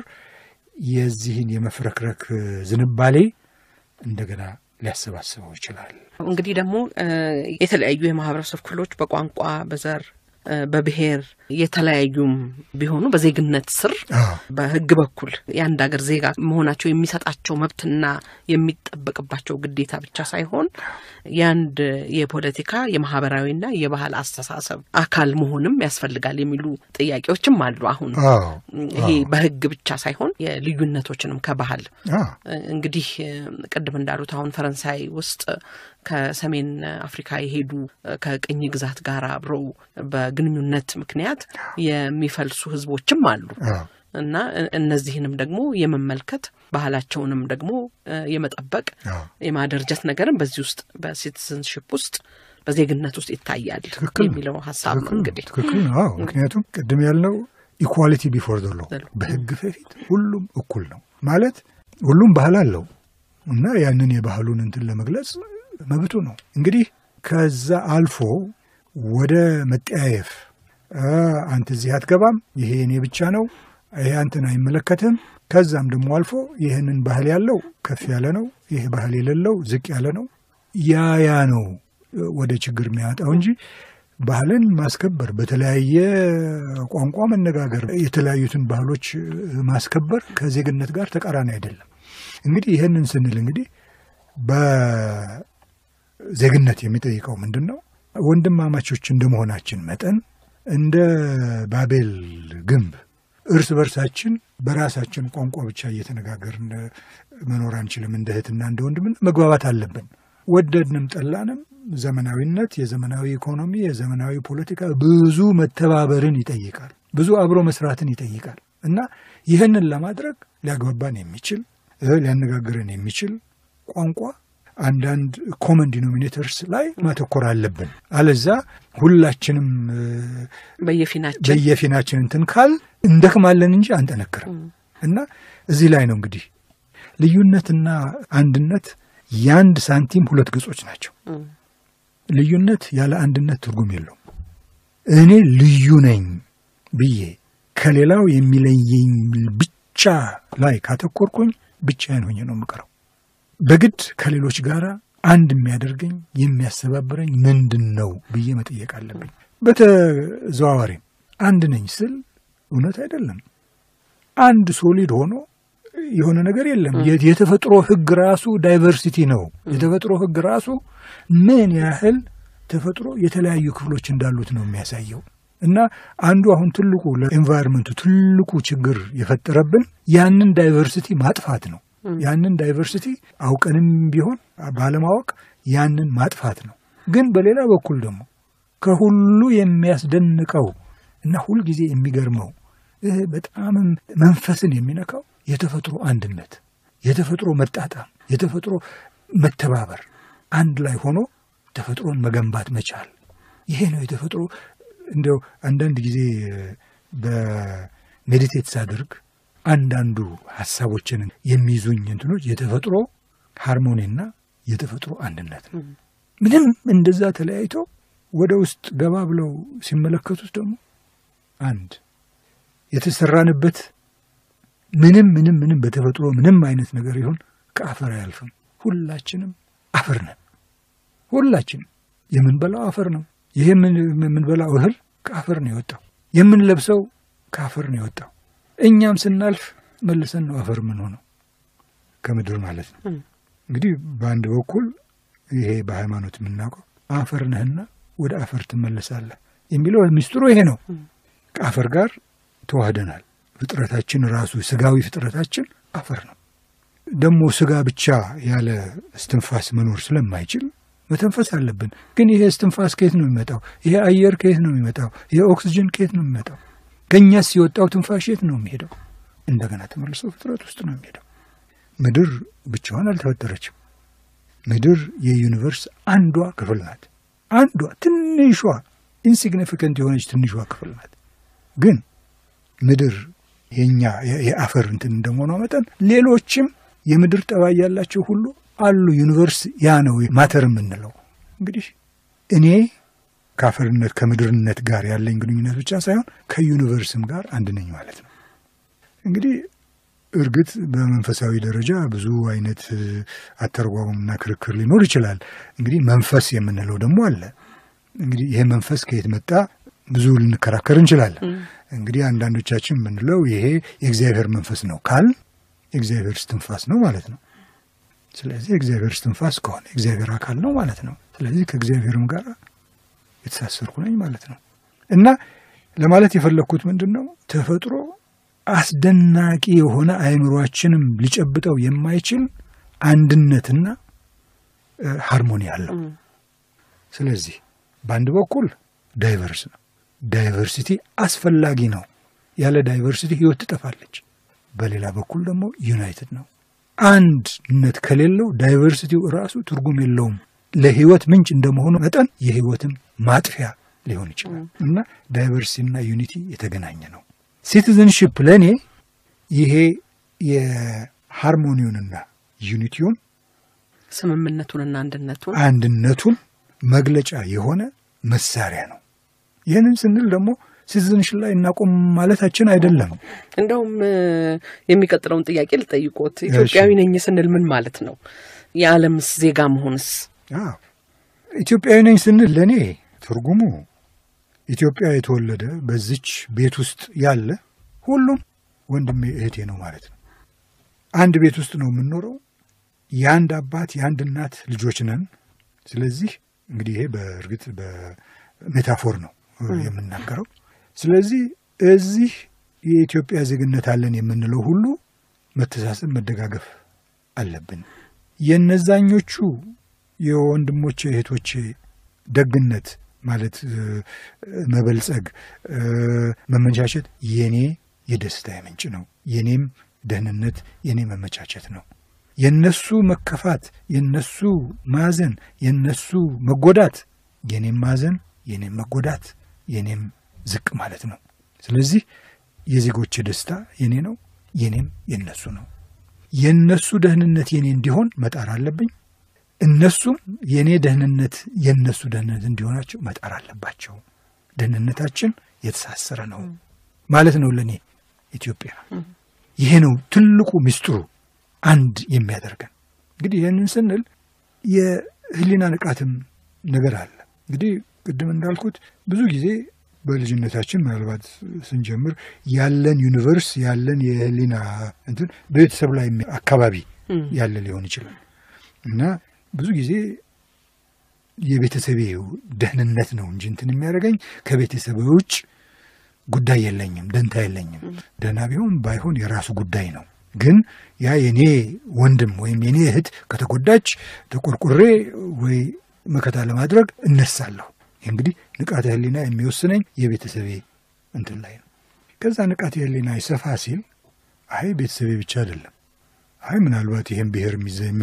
የዚህን የመፍረክረክ ዝንባሌ እንደገና ሊያሰባስበው ይችላል። እንግዲህ ደግሞ እ፣ የተለያዩ የማህበረሰብ ክፍሎች በቋንቋ፣ በዘር፣ እ፣ በብሔር የተለያዩም ቢሆኑ በዜግነት ስር አዎ። በሕግ በኩል የአንድ ሀገር ዜጋ መሆናቸው የሚሰጣቸው መብትና የሚጠበቅባቸው ግዴታ ብቻ ሳይሆን የአንድ የፖለቲካ የማህበራዊና የባህል አስተሳሰብ አካል መሆንም ያስፈልጋል የሚሉ ጥያቄዎችም አሉ። አሁን አዎ ይሄ በሕግ ብቻ ሳይሆን የልዩነቶችንም ከባህል አዎ እንግዲህ እ፣ ቅድም እንዳሉት አሁን ፈረንሳይ ውስጥ ከሰሜን አፍሪካ የሄዱ እ፣ ከቅኝ ግዛት ጋር አብረው በግንኙነት ምክንያት የሚፈልሱ ህዝቦችም አሉ አዎ እና እ- እነዚህንም ደግሞ የመመልከት ባህላቸውንም ደግሞ እ፣ የመጠበቅ አዎ የማደርጀት ነገርም በዚህ ውስጥ በሲቲዝንሽፕ ውስጥ በዜግነት ውስጥ ይታያል ትክክል ነው። የሚለው ሀሳብ ነው ትክክል ነው። እንግዲህ ትክክል ነው። አዎ ምክንያቱም ቅድም ያልነው ኢኳሊቲ ቢፎር ዘ ሎ ዘ ሎ። በህግ በፊት ሁሉም እኩል ነው ማለት ሁሉም ባህል አለው እና ያንን የባህሉን እንትን ለመግለጽ መብቱ ነው። እንግዲህ ከዛ አልፎ ወደ መጠያየፍ አ፣ አንተ እዚህ አትገባም፣ ይሄ እኔ ብቻ ነው፣ ይሄ አንተን አይመለከትም። ከዛም ደግሞ አልፎ ይህንን ባህል ያለው ከፍ ያለ ነው፣ ይሄ ባህል የሌለው ዝቅ ያለ ነው። ያ ያ ነው ወደ ችግር የሚያመጣው እንጂ ባህልን ማስከበር፣ በተለያየ ቋንቋ መነጋገር፣ የተለያዩትን ባህሎች ማስከበር ከዜግነት ጋር ተቃራኒ አይደለም። እንግዲህ ይህንን ስንል እንግዲህ በዜግነት የሚጠይቀው ምንድን ነው? ወንድማማቾች እንደመሆናችን መጠን እንደ ባቤል ግንብ እርስ በርሳችን በራሳችን ቋንቋ ብቻ እየተነጋገርን መኖር አንችልም። እንደ እህትና እንደ ወንድምና መግባባት አለብን። ወደድንም ጠላንም ዘመናዊነት፣ የዘመናዊ ኢኮኖሚ፣ የዘመናዊ ፖለቲካ ብዙ መተባበርን ይጠይቃል። ብዙ አብሮ መስራትን ይጠይቃል እና ይህንን ለማድረግ ሊያግባባን የሚችል እ ሊያነጋግረን የሚችል ቋንቋ አንዳንድ ኮመን ዲኖሚኔተርስ ላይ ማተኮር አለብን። አለዛ ሁላችንም እ፣ በየፊናችን በየፊናችን እንትን ካል እንደክማለን እንጂ አንጠነክርም። እና እዚህ ላይ ነው እንግዲህ ልዩነትና አንድነት የአንድ ሳንቲም ሁለት ገጾች ናቸው። እም፣ ልዩነት ያለ አንድነት ትርጉም የለውም። እኔ ልዩ ነኝ ብዬ ከሌላው የሚለየኝ ብቻ ላይ ካተኮርኩኝ ብቻዬን ሆኜ ነው የምቀረው። በግድ ከሌሎች ጋር አንድ የሚያደርገኝ የሚያስተባብረኝ ምንድን ነው ብዬ መጠየቅ አለብኝ። በተዘዋዋሪም አንድ ነኝ ስል እውነት አይደለም። አንድ ሶሊድ ሆኖ የሆነ ነገር የለም። የ- የተፈጥሮ ሕግ ራሱ ዳይቨርሲቲ ነው። የተፈጥሮ ሕግ ራሱ ምን ያህል ተፈጥሮ የተለያዩ ክፍሎች እንዳሉት ነው የሚያሳየው። እና አንዱ አሁን ትልቁ ለኤንቫይሮንመንቱ ትልቁ ችግር የፈጠረብን ያንን ዳይቨርሲቲ ማጥፋት ነው። ያንን ዳይቨርሲቲ አውቀንም ቢሆን ባለማወቅ ያንን ማጥፋት ነው። ግን በሌላ በኩል ደግሞ ከሁሉ የሚያስደንቀው እና ሁልጊዜ የሚገርመው ይህ በጣምም መንፈስን የሚነካው የተፈጥሮ አንድነት፣ የተፈጥሮ መጣጣም፣ የተፈጥሮ መተባበር፣ አንድ ላይ ሆኖ ተፈጥሮን መገንባት መቻል። ይሄ ነው የተፈጥሮ እንዲያው አንዳንድ ጊዜ በሜዲቴት ሳደርግ አንዳንዱ ሀሳቦችን የሚይዙኝ እንትኖች የተፈጥሮ ሃርሞኒና የተፈጥሮ አንድነት ነው። ምንም እንደዛ ተለያይቶ ወደ ውስጥ ገባ ብለው ሲመለከቱት ደግሞ አንድ የተሰራንበት ምንም ምንም ምንም በተፈጥሮ ምንም አይነት ነገር ይሁን ከአፈር አያልፍም። ሁላችንም አፈር ነን። ሁላችንም የምንበላው አፈር ነው። ይሄ የምን- የምንበላው እህል ከአፈር ነው የወጣው። የምንለብሰው ከአፈር ነው የወጣው። እኛም ስናልፍ መልሰን ነው አፈር ምን ሆነው ከምድር ማለት ነው። እንግዲህ በአንድ በኩል ይሄ በሃይማኖት የምናውቀው አፈር ነህና ወደ አፈር ትመለሳለህ የሚለው ምስጢሩ ይሄ ነው። ከአፈር ጋር ተዋህደናል። ፍጥረታችን ራሱ ስጋዊ ፍጥረታችን አፈር ነው። ደግሞ ስጋ ብቻ ያለ እስትንፋስ መኖር ስለማይችል መተንፈስ አለብን። ግን ይሄ እስትንፋስ ከየት ነው የሚመጣው? ይሄ አየር ከየት ነው የሚመጣው? ይሄ ኦክስጅን ከየት ነው የሚመጣው? ከእኛስ የወጣው ትንፋሽ የት ነው የሚሄደው? እንደገና ተመልሶ ፍጥረት ውስጥ ነው የሚሄደው። ምድር ብቻዋን አልተፈጠረችም። ምድር የዩኒቨርስ አንዷ ክፍል ናት። አንዷ ትንሿ ኢንሲግኒፊካንት የሆነች ትንሿ ክፍል ናት። ግን ምድር የኛ የ- የአፈር እንትን እንደመሆኗ መጠን ሌሎችም የምድር ጠባይ ያላቸው ሁሉ አሉ። ዩኒቨርስ ያ ነው ማተር የምንለው። እንግዲህ እኔ ከአፈርነት ከምድርነት ጋር ያለኝ ግንኙነት ብቻ ሳይሆን ከዩኒቨርስም ጋር አንድ ነኝ ማለት ነው። እንግዲህ እርግጥ በመንፈሳዊ ደረጃ ብዙ አይነት እ፣ አተረጓጎምና ክርክር ሊኖር ይችላል። እንግዲህ መንፈስ የምንለው ደግሞ አለ። እንግዲህ ይሄ መንፈስ ከየት መጣ ብዙ ልንከራከር እንችላለን። እንግዲህ አንዳንዶቻችን የምንለው ይሄ የእግዚአብሔር መንፈስ ነው ካል የእግዚአብሔር እስትንፋስ ነው ማለት ነው። ስለዚህ የእግዚአብሔር እስትንፋስ ከሆነ የእግዚአብሔር አካል ነው ማለት ነው። ስለዚህ ከእግዚአብሔርም ጋር የተሳሰርኩ ነኝ ማለት ነው። እና ለማለት የፈለግኩት ምንድን ነው ተፈጥሮ አስደናቂ የሆነ አይምሯችንም ሊጨብጠው የማይችል አንድነትና እ፣ ሃርሞኒ አለው። ስለዚህ በአንድ በኩል ዳይቨርስ ነው። ዳይቨርሲቲ አስፈላጊ ነው። ያለ ዳይቨርሲቲ ህይወት ትጠፋለች። በሌላ በኩል ደግሞ ዩናይትድ ነው። አንድነት ከሌለው ዳይቨርሲቲው ራሱ ትርጉም የለውም። ለህይወት ምንጭ እንደመሆኑ መጠን የህይወትም ማጥፊያ ሊሆን ይችላል እና ዳይቨርሲቲና ዩኒቲ የተገናኘ ነው። ሲቲዝንሽፕ ለእኔ ይሄ የሃርሞኒውንና ዩኒቲውን ስምምነቱንና አንድነቱን አንድነቱን መግለጫ የሆነ መሳሪያ ነው። ይህንን ስንል ደግሞ ሲቲዝንሽፕ ላይ እናቆም ማለታችን አይደለም። እንደውም እ፣ የሚቀጥለውን ጥያቄ ልጠይቆት ኢትዮጵያዊ ነኝ ስንል ምን ማለት ነው? የዓለምስ ዜጋ መሆንስ? አዎ ኢትዮጵያዊ ነኝ ስንል ለእኔ ትርጉሙ ኢትዮጵያ የተወለደ በዚች ቤት ውስጥ ያለ ሁሉም ወንድሜ እህቴ ነው ማለት ነው። አንድ ቤት ውስጥ ነው የምንኖረው። የአንድ አባት የአንድ እናት ልጆች ነን። ስለዚህ እንግዲህ ይሄ በእርግጥ በሜታፎር ነው የምናገረው። ስለዚህ እዚህ የኢትዮጵያ ዜግነት አለን የምንለው ሁሉ መተሳሰብ፣ መደጋገፍ አለብን። የነዛኞቹ የወንድሞቼ እህቶቼ ደግነት ማለት እ፣ መበልጸግ፣ እ፣ መመቻቸት የኔ የደስታ ምንጭ ነው። የኔም ደህንነት የኔ መመቻቸት ነው። የነሱ መከፋት፣ የነሱ ማዘን፣ የነሱ መጎዳት የኔም ማዘን፣ የኔም መጎዳት፣ የኔም ዝቅ ማለት ነው። ስለዚህ የዜጎች ደስታ የኔ ነው፣ የኔም የነሱ ነው። የነሱ ደህንነት የኔ እንዲሆን መጣር አለብኝ። እነሱም የእኔ ደህንነት የእነሱ ደህንነት እንዲሆናቸው መጣር አለባቸው። ደህንነታችን የተሳሰረ ነው ማለት ነው። ለእኔ ኢትዮጵያ ይሄ ነው ትልቁ ምስጢሩ አንድ የሚያደርገን። እንግዲህ ይህንን ስንል የህሊና ንቃትም ነገር አለ። እንግዲህ ቅድም እንዳልኩት ብዙ ጊዜ በልጅነታችን ምናልባት ስንጀምር ያለን ዩኒቨርስ ያለን የህሊና እንትን በቤተሰብ ላይ አካባቢ ያለ ሊሆን ይችላል እና ብዙ ጊዜ የቤተሰቤ ደህንነት ነው እንጂ እንትን የሚያደርገኝ ከቤተሰቤ ውጭ ጉዳይ የለኝም፣ ደንታ የለኝም። ደህና ቢሆን ባይሆን የራሱ ጉዳይ ነው። ግን ያ የኔ ወንድም ወይም የኔ እህት ከተጎዳች ተቆርቁሬ ወይ መከታ ለማድረግ እነሳለሁ። እንግዲህ ንቃተ ህሊና የሚወስነኝ የቤተሰቤ እንትን ላይ ነው። ከዛ ንቃተ ህሊና ይሰፋ ሲል አይ ቤተሰቤ ብቻ አይደለም፣ አይ ምናልባት ይህን ብሔር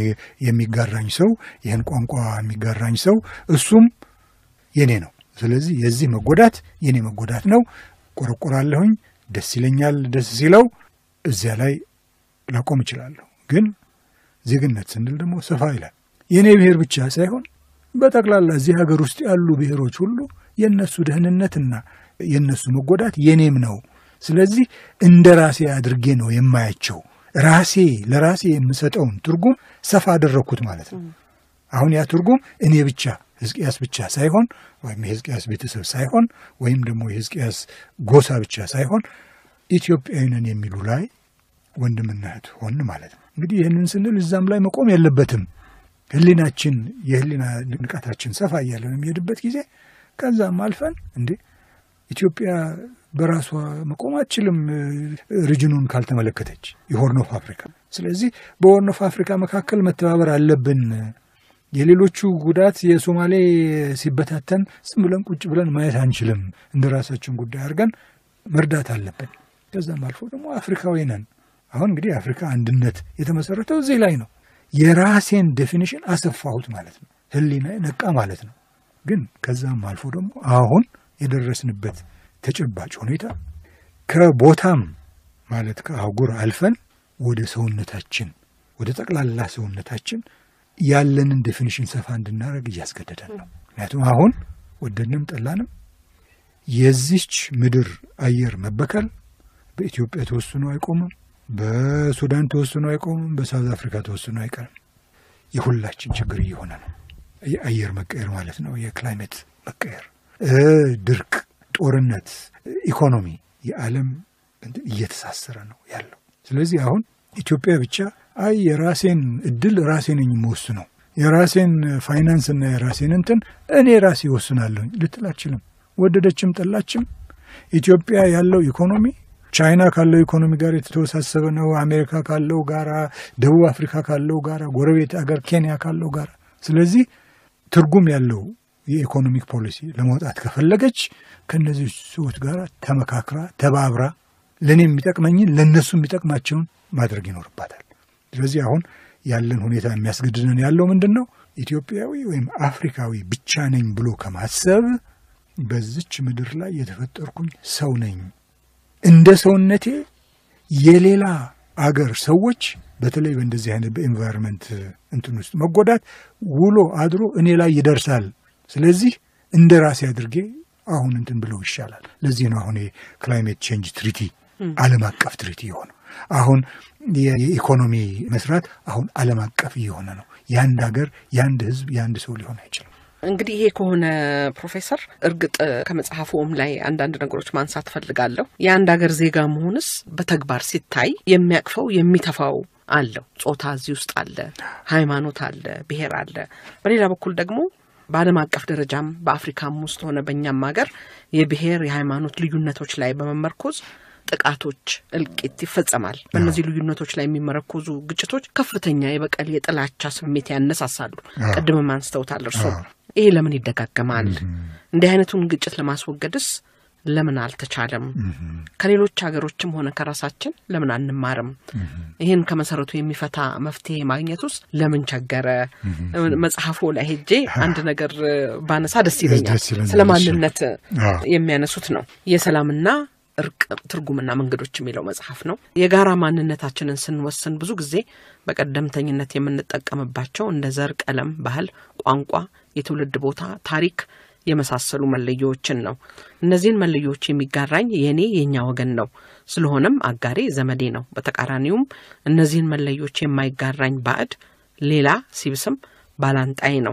የሚጋራኝ ሰው ይህን ቋንቋ የሚጋራኝ ሰው እሱም የኔ ነው። ስለዚህ የዚህ መጎዳት የኔ መጎዳት ነው። ቆረቆራለሁኝ፣ ደስ ይለኛል። ደስ ሲለው እዚያ ላይ ላቆም እችላለሁ። ግን ዜግነት ስንል ደግሞ ሰፋ ይላል። የእኔ ብሔር ብቻ ሳይሆን በጠቅላላ እዚህ ሀገር ውስጥ ያሉ ብሔሮች ሁሉ የእነሱ ደህንነትና የእነሱ መጎዳት የኔም ነው። ስለዚህ እንደ ራሴ አድርጌ ነው የማያቸው። ራሴ ለራሴ የምሰጠውን ትርጉም ሰፋ አደረግኩት ማለት ነው። አሁን ያ ትርጉም እኔ ብቻ ሕዝቅያስ ብቻ ሳይሆን ወይም የሕዝቅያስ ቤተሰብ ሳይሆን ወይም ደግሞ የሕዝቅያስ ጎሳ ብቻ ሳይሆን ኢትዮጵያዊ ነን የሚሉ ላይ ወንድምና እህት ሆን ማለት ነው። እንግዲህ ይህንን ስንል እዛም ላይ መቆም የለበትም። ህሊናችን የህሊና ንቃታችን ሰፋ እያለ በሚሄድበት ጊዜ ከዛም አልፈን እንዴ ኢትዮጵያ በራሷ መቆም አትችልም፣ ሪጅኑን ካልተመለከተች የሆርን ኦፍ አፍሪካ። ስለዚህ በሆርን ኦፍ አፍሪካ መካከል መተባበር አለብን። የሌሎቹ ጉዳት የሶማሌ ሲበታተን ዝም ብለን ቁጭ ብለን ማየት አንችልም። እንደ ራሳችን ጉዳይ አድርገን መርዳት አለብን። ከዛም አልፎ ደግሞ አፍሪካዊ ነን። አሁን እንግዲህ አፍሪካ አንድነት የተመሰረተው እዚህ ላይ ነው። የራሴን ዴፊኒሽን አሰፋሁት ማለት ነው። ህሊና ነቃ ማለት ነው። ግን ከዛም አልፎ ደግሞ አሁን የደረስንበት ተጨባጭ ሁኔታ ከቦታም ማለት ከአህጉር አልፈን ወደ ሰውነታችን ወደ ጠቅላላ ሰውነታችን ያለንን ዴፊኒሽን ሰፋ እንድናደርግ እያስገደደን ነው። ምክንያቱም አሁን ወደድንም ጠላንም የዚች ምድር አየር መበከል በኢትዮጵያ ተወስኖ አይቆምም። በሱዳን ተወስኖ አይቆምም። በሳውዝ አፍሪካ ተወስኖ አይቀርም። የሁላችን ችግር እየሆነ ነው። የአየር መቀየር ማለት ነው። የክላይሜት መቀየር፣ ድርቅ፣ ጦርነት፣ ኢኮኖሚ፣ የዓለም እየተሳሰረ ነው ያለው። ስለዚህ አሁን ኢትዮጵያ ብቻ አይ የራሴን እድል ራሴ ነኝ የምወስነው የራሴን ፋይናንስና የራሴን እንትን እኔ ራሴ ይወስናለሁኝ ልትል አችልም። ወደደችም ጠላችም ኢትዮጵያ ያለው ኢኮኖሚ ቻይና ካለው ኢኮኖሚ ጋር የተወሳሰበ ነው። አሜሪካ ካለው ጋራ፣ ደቡብ አፍሪካ ካለው ጋራ፣ ጎረቤት አገር ኬንያ ካለው ጋራ። ስለዚህ ትርጉም ያለው የኢኮኖሚክ ፖሊሲ ለመውጣት ከፈለገች ከእነዚህ ሰዎች ጋር ተመካክራ ተባብራ ለእኔ የሚጠቅመኝን ለእነሱ የሚጠቅማቸውን ማድረግ ይኖርባታል። ስለዚህ አሁን ያለን ሁኔታ የሚያስገድደን ያለው ምንድን ነው? ኢትዮጵያዊ ወይም አፍሪካዊ ብቻ ነኝ ብሎ ከማሰብ በዚች ምድር ላይ የተፈጠርኩኝ ሰው ነኝ እንደ ሰውነቴ የሌላ አገር ሰዎች በተለይ በእንደዚህ አይነት በኤንቫይሮንመንት እንትን ውስጥ መጎዳት ውሎ አድሮ እኔ ላይ ይደርሳል። ስለዚህ እንደ ራሴ አድርጌ አሁን እንትን ብለው ይሻላል። ለዚህ ነው አሁን የክላይሜት ቼንጅ ትሪቲ ዓለም አቀፍ ትሪቲ የሆነው። አሁን የኢኮኖሚ መስራት አሁን ዓለም አቀፍ እየሆነ ነው። የአንድ ሀገር የአንድ ሕዝብ የአንድ ሰው ሊሆን አይችልም። እንግዲህ ይሄ ከሆነ ፕሮፌሰር እርግጥ ከመጽሐፉም ላይ አንዳንድ ነገሮች ማንሳት ፈልጋለሁ። የአንድ ሀገር ዜጋ መሆንስ በተግባር ሲታይ የሚያቅፈው የሚተፋው አለው። ጾታ እዚህ ውስጥ አለ፣ ሃይማኖት አለ፣ ብሔር አለ። በሌላ በኩል ደግሞ በዓለም አቀፍ ደረጃም በአፍሪካም ውስጥ ሆነ በእኛም ሀገር የብሔር የሃይማኖት ልዩነቶች ላይ በመመርኮዝ ጥቃቶች፣ እልቂት ይፈጸማል። በእነዚህ ልዩነቶች ላይ የሚመረኮዙ ግጭቶች ከፍተኛ የበቀል የጥላቻ ስሜት ያነሳሳሉ። ቅድምም አንስተውታል እርሶ። ይሄ ለምን ይደጋገማል? እንዲህ አይነቱን ግጭት ለማስወገድስ ለምን አልተቻለም? ከሌሎች ሀገሮችም ሆነ ከራሳችን ለምን አንማርም? ይህን ከመሰረቱ የሚፈታ መፍትሄ ማግኘት ውስጥ ለምን ቸገረ? መጽሐፉ ላይ ሄጄ አንድ ነገር ባነሳ ደስ ይለኛል። ስለ ማንነት የሚያነሱት ነው የሰላምና እርቅ ትርጉምና መንገዶች የሚለው መጽሐፍ ነው። የጋራ ማንነታችንን ስንወስን ብዙ ጊዜ በቀደምተኝነት የምንጠቀምባቸው እንደ ዘር፣ ቀለም፣ ባህል፣ ቋንቋ፣ የትውልድ ቦታ፣ ታሪክ የመሳሰሉ መለያዎችን ነው። እነዚህን መለያዎች የሚጋራኝ የእኔ የእኛ ወገን ነው። ስለሆነም አጋሬ ዘመዴ ነው። በተቃራኒውም እነዚህን መለያዎች የማይጋራኝ ባዕድ ሌላ ሲብስም ባላንጣይ ነው።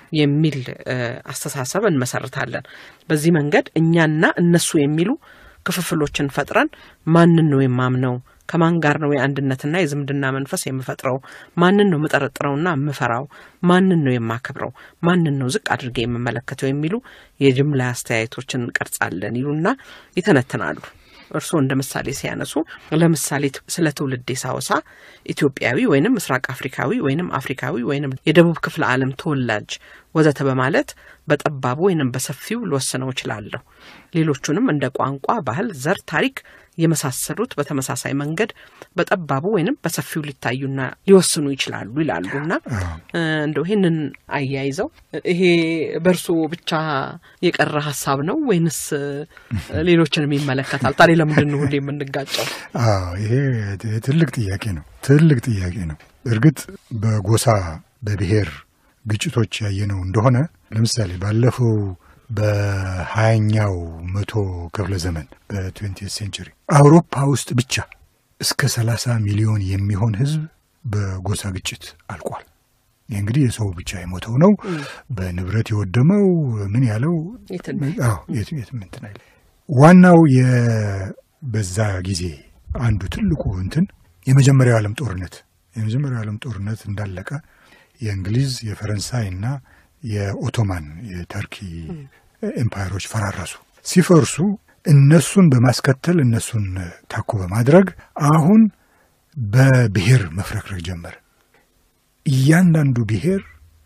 የሚል አስተሳሰብ እንመሰርታለን። በዚህ መንገድ እኛና እነሱ የሚሉ ክፍፍሎችን ፈጥረን ማንን ነው የማምነው ከማን ጋር ነው የአንድነትና የዝምድና መንፈስ የምፈጥረው? ማንን ነው የምጠረጥረውና የምፈራው? ማንን ነው የማከብረው? ማንን ነው ዝቅ አድርጌ የምመለከተው? የሚሉ የጅምላ አስተያየቶችን እንቀርጻለን ይሉና ይተነትናሉ። እርስዎ እንደ ምሳሌ ሲያነሱ ለምሳሌ ስለ ትውልዴ ሳወሳ ኢትዮጵያዊ ወይንም ምስራቅ አፍሪካዊ ወይንም አፍሪካዊ ወይንም የደቡብ ክፍለ ዓለም ተወላጅ ወዘተ በማለት በጠባቡ ወይንም በሰፊው ልወስነው እችላለሁ። ሌሎቹንም እንደ ቋንቋ፣ ባህል፣ ዘር፣ ታሪክ የመሳሰሉት በተመሳሳይ መንገድ በጠባቡ ወይንም በሰፊው ሊታዩና ሊወስኑ ይችላሉ ይላሉና እንደው ይህንን አያይዘው ይሄ በእርሶ ብቻ የቀረ ሀሳብ ነው ወይንስ ሌሎችንም ይመለከታል? ታዲያ ለምንድን ነው ሁሌ የምንጋጨው? ይሄ ትልቅ ጥያቄ ነው። ትልቅ ጥያቄ ነው። እርግጥ በጎሳ በብሔር ግጭቶች ያየነው እንደሆነ ለምሳሌ ባለፈው በሀያኛው መቶ ክፍለ ዘመን በትዌንቲ ሴንቸሪ አውሮፓ ውስጥ ብቻ እስከ ሰላሳ ሚሊዮን የሚሆን ሕዝብ በጎሳ ግጭት አልቋል። ይህ እንግዲህ የሰው ብቻ የሞተው ነው። በንብረት የወደመው ምን ያለው የትም እንትን አይል። ዋናው በዛ ጊዜ አንዱ ትልቁ እንትን የመጀመሪያው ዓለም ጦርነት የመጀመሪያው ዓለም ጦርነት እንዳለቀ የእንግሊዝ የፈረንሳይ እና የኦቶማን የተርኪ ኤምፓየሮች ፈራረሱ። ሲፈርሱ እነሱን በማስከተል እነሱን ታኮ በማድረግ አሁን በብሔር መፍረክረክ ጀመረ። እያንዳንዱ ብሔር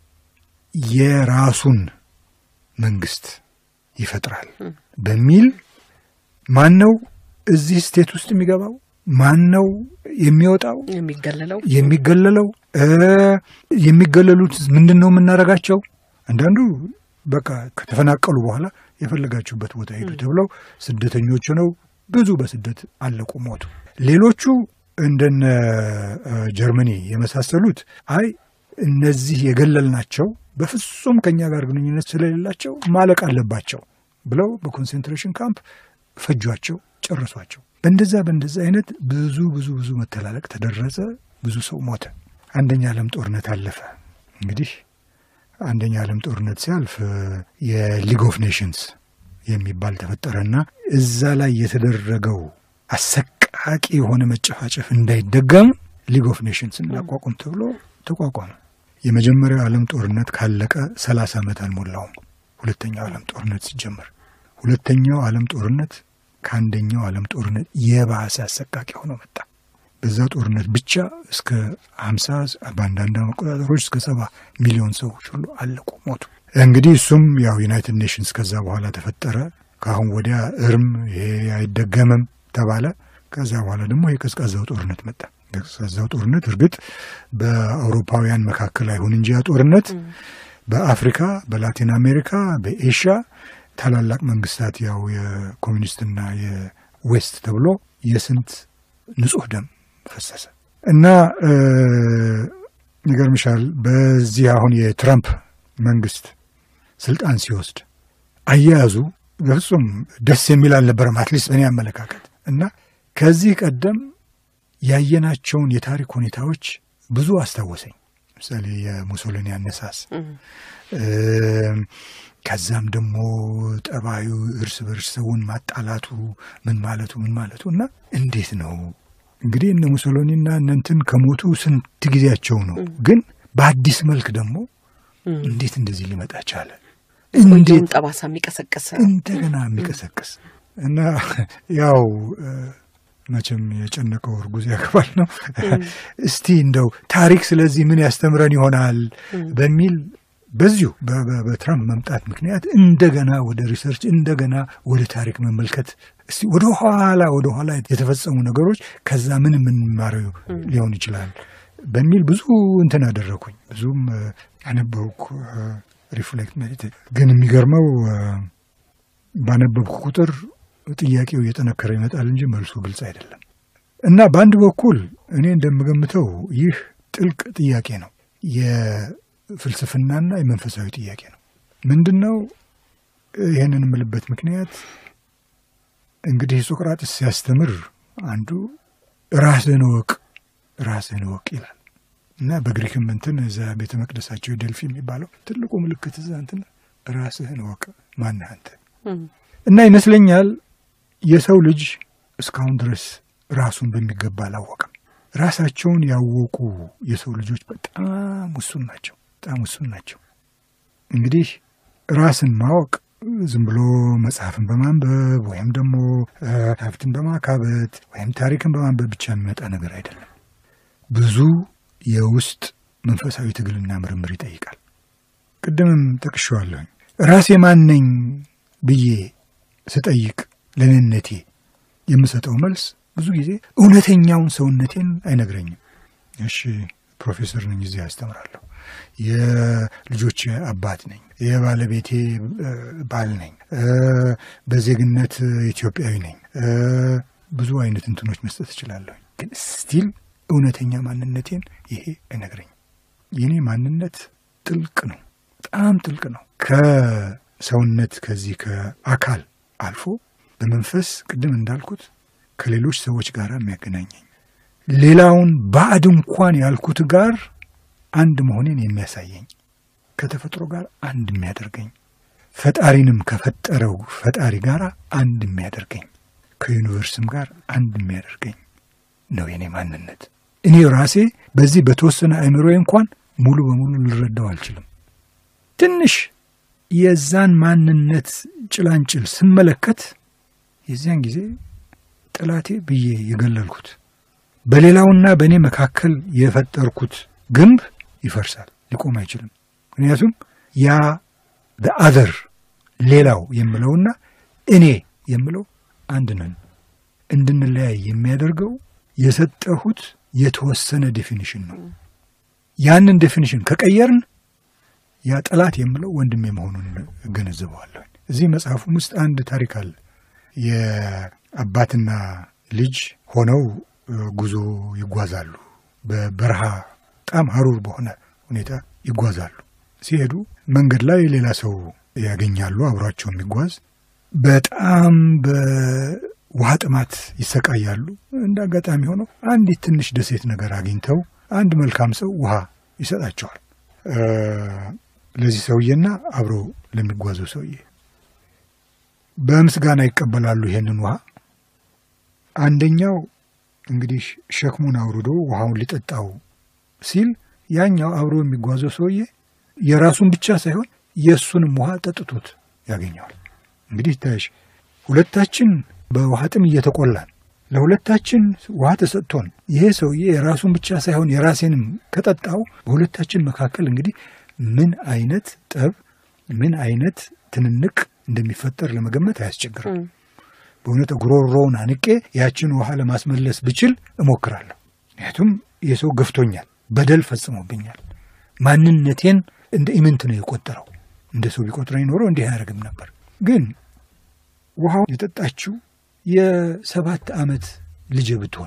የራሱን መንግስት ይፈጥራል በሚል ማን ነው እዚህ ስቴት ውስጥ የሚገባው? ማን ነው የሚወጣው? የሚገለለው የሚገለለው የሚገለሉት ምንድን ነው የምናደርጋቸው? አንዳንዱ በቃ ከተፈናቀሉ በኋላ የፈለጋችሁበት ቦታ ሄዱ ተብለው ስደተኞች ሆነው ብዙ በስደት አለቁ፣ ሞቱ። ሌሎቹ እንደነ ጀርመኒ የመሳሰሉት አይ እነዚህ የገለልናቸው በፍጹም ከኛ ጋር ግንኙነት ስለሌላቸው ማለቅ አለባቸው ብለው በኮንሴንትሬሽን ካምፕ ፈጇቸው፣ ጨረሷቸው። በእንደዛ በእንደዛ አይነት ብዙ ብዙ ብዙ መተላለቅ ተደረሰ። ብዙ ሰው ሞተ። አንደኛ ዓለም ጦርነት አለፈ። እንግዲህ አንደኛ ዓለም ጦርነት ሲያልፍ የሊግ ኦፍ ኔሽንስ የሚባል ተፈጠረና እዛ ላይ የተደረገው አሰቃቂ የሆነ መጨፋጨፍ እንዳይደገም ሊግ ኦፍ ኔሽንስን ላቋቁም ተብሎ ተቋቋመ። የመጀመሪያው ዓለም ጦርነት ካለቀ ሰላሳ ዓመት አልሞላውም። ሁለተኛው ዓለም ጦርነት ሲጀመር ሁለተኛው ዓለም ጦርነት ከአንደኛው ዓለም ጦርነት የባሰ አሰቃቂ ሆኖ መጣ። በዛ ጦርነት ብቻ እስከ ሀምሳ በአንዳንድ መቆጣጠሮች እስከ ሰባ ሚሊዮን ሰዎች ሁሉ አለቁ፣ ሞቱ። እንግዲህ እሱም ያው ዩናይትድ ኔሽንስ ከዛ በኋላ ተፈጠረ። ከአሁን ወዲያ እርም ይሄ አይደገምም ተባለ። ከዛ በኋላ ደግሞ የቀዝቃዛው ጦርነት መጣ። የቀዝቃዛው ጦርነት እርግጥ በአውሮፓውያን መካከል አይሁን እንጂ ያ ጦርነት በአፍሪካ፣ በላቲን አሜሪካ፣ በኤሽያ ታላላቅ መንግስታት ያው የኮሚኒስትና የዌስት ተብሎ የስንት ንጹህ ደም ፈሰሰ እና ይገርምሻል። በዚህ አሁን የትራምፕ መንግስት ስልጣን ሲወስድ አያያዙ በፍጹም ደስ የሚል አልነበረም፣ አትሊስት በእኔ አመለካከት እና ከዚህ ቀደም ያየናቸውን የታሪክ ሁኔታዎች ብዙ አስታወሰኝ። ለምሳሌ የሙሶሊኒ አነሳስ ከዛም ደግሞ ጠባዩ እርስ በርስ ሰውን ማጣላቱ ምን ማለቱ ምን ማለቱ እና እንዴት ነው እንግዲህ እነ ሙሶሎኒና እነ እንትን ከሞቱ ስንት ጊዜያቸው ነው። ግን በአዲስ መልክ ደግሞ እንዴት እንደዚህ ሊመጣ ቻለ? እንዴት ጠባሳ የሚቀሰቅስ እንደገና የሚቀሰቅስ እና ያው መቼም የጨነቀው እርጉዝ ያገባል ነው። እስቲ እንደው ታሪክ ስለዚህ ምን ያስተምረን ይሆናል በሚል በዚሁ በትራምፕ መምጣት ምክንያት እንደገና ወደ ሪሰርች እንደገና ወደ ታሪክ መመልከት እስቲ ወደ ኋላ ወደ ኋላ የተፈጸሙ ነገሮች ከዛ ምን የምንማረው ሊሆን ይችላል በሚል ብዙ እንትን አደረኩኝ። ብዙም አነበብኩ፣ ሪፍሌክት ሜዲቴት። ግን የሚገርመው ባነበብኩ ቁጥር ጥያቄው እየጠነከረ ይመጣል እንጂ መልሱ ግልጽ አይደለም እና በአንድ በኩል እኔ እንደምገምተው ይህ ጥልቅ ጥያቄ ነው ፍልስፍናና የመንፈሳዊ ጥያቄ ነው። ምንድን ነው ይህንን የምልበት ምክንያት እንግዲህ ሶቅራጥስ ሲያስተምር አንዱ ራስህን እወቅ ራስህን እወቅ ይላል። እና በግሪክም እንትን እዛ ቤተ መቅደሳቸው ዴልፊ የሚባለው ትልቁ ምልክት እዛ እንትን ራስህን እወቅ ማነህ አንተ እና ይመስለኛል የሰው ልጅ እስካሁን ድረስ ራሱን በሚገባ አላወቀም። ራሳቸውን ያወቁ የሰው ልጆች በጣም ውሱን ናቸው። በጣም ውሱን ናቸው። እንግዲህ ራስን ማወቅ ዝም ብሎ መጽሐፍን በማንበብ ወይም ደግሞ ሀብትን በማካበት ወይም ታሪክን በማንበብ ብቻ የሚመጣ ነገር አይደለም። ብዙ የውስጥ መንፈሳዊ ትግልና ምርምር ይጠይቃል። ቅድምም ጠቅሼዋለሁኝ። ራሴ ማን ነኝ ብዬ ስጠይቅ ለእኔነቴ የምሰጠው መልስ ብዙ ጊዜ እውነተኛውን ሰውነቴን አይነግረኝም። እሺ ፕሮፌሰር ነኝ፣ እዚህ ያስተምራለሁ፣ የልጆች አባት ነኝ፣ የባለቤቴ ባል ነኝ፣ በዜግነት ኢትዮጵያዊ ነኝ፣ ብዙ አይነት እንትኖች መስጠት እችላለሁ። ግን ስቲል እውነተኛ ማንነቴን ይሄ አይነግረኝም። የኔ ማንነት ጥልቅ ነው፣ በጣም ጥልቅ ነው። ከሰውነት ከዚህ ከአካል አልፎ በመንፈስ ቅድም እንዳልኩት ከሌሎች ሰዎች ጋር የሚያገናኘኝ ሌላውን ባዕድ እንኳን ያልኩት ጋር አንድ መሆኔን የሚያሳየኝ ከተፈጥሮ ጋር አንድ የሚያደርገኝ ፈጣሪንም ከፈጠረው ፈጣሪ ጋር አንድ የሚያደርገኝ ከዩኒቨርስም ጋር አንድ የሚያደርገኝ ነው የኔ ማንነት። እኔ ራሴ በዚህ በተወሰነ አእምሮ እንኳን ሙሉ በሙሉ ልረዳው አልችልም። ትንሽ የዛን ማንነት ጭላንጭል ስመለከት የዚያን ጊዜ ጠላቴ ብዬ የገለልኩት በሌላውና በእኔ መካከል የፈጠርኩት ግንብ ይፈርሳል፣ ሊቆም አይችልም። ምክንያቱም ያ በአዘር ሌላው የምለውና እኔ የምለው አንድ ነን። እንድንለያይ የሚያደርገው የሰጠሁት የተወሰነ ዴፊኒሽን ነው። ያንን ዴፊኒሽን ከቀየርን ያ ጠላት የምለው ወንድሜ መሆኑን እገነዘበዋለሁ። እዚህ መጽሐፉም ውስጥ አንድ ታሪክ አለ። የአባትና ልጅ ሆነው ጉዞ ይጓዛሉ። በበረሃ በጣም ሀሩር በሆነ ሁኔታ ይጓዛሉ። ሲሄዱ መንገድ ላይ ሌላ ሰው ያገኛሉ፣ አብሯቸው የሚጓዝ በጣም በውሃ ጥማት ይሰቃያሉ። እንደ አጋጣሚ ሆነው አንዲት ትንሽ ደሴት ነገር አግኝተው አንድ መልካም ሰው ውሃ ይሰጣቸዋል ለዚህ ሰውዬና አብሮ ለሚጓዘው ሰውዬ በምስጋና ይቀበላሉ ይሄንን ውሃ። አንደኛው እንግዲህ ሸክሙን አውርዶ ውሃውን ሊጠጣው ሲል ያኛው አብሮ የሚጓዘው ሰውዬ የራሱን ብቻ ሳይሆን የእሱንም ውሃ ጠጥቶት ያገኘዋል። እንግዲህ ታይሽ ሁለታችን በውሃ ጥም እየተቆላን ለሁለታችን ውሃ ተሰጥቶን ይሄ ሰውዬ የራሱን ብቻ ሳይሆን የራሴንም ከጠጣው በሁለታችን መካከል እንግዲህ ምን አይነት ጠብ ምን አይነት ትንንቅ እንደሚፈጠር ለመገመት አያስቸግርም። በእውነት ጉሮሮውን አንቄ ያችን ውሃ ለማስመለስ ብችል እሞክራለሁ። ምክንያቱም የሰው ገፍቶኛል፣ በደል ፈጽሞብኛል። ማንነቴን እንደ ኢምንት ነው የቆጠረው። እንደ ሰው ቢቆጥረኝ ኖሮ እንዲህ አያደርግም ነበር። ግን ውሃው የጠጣችው የሰባት ዓመት ልጅ ብትሆን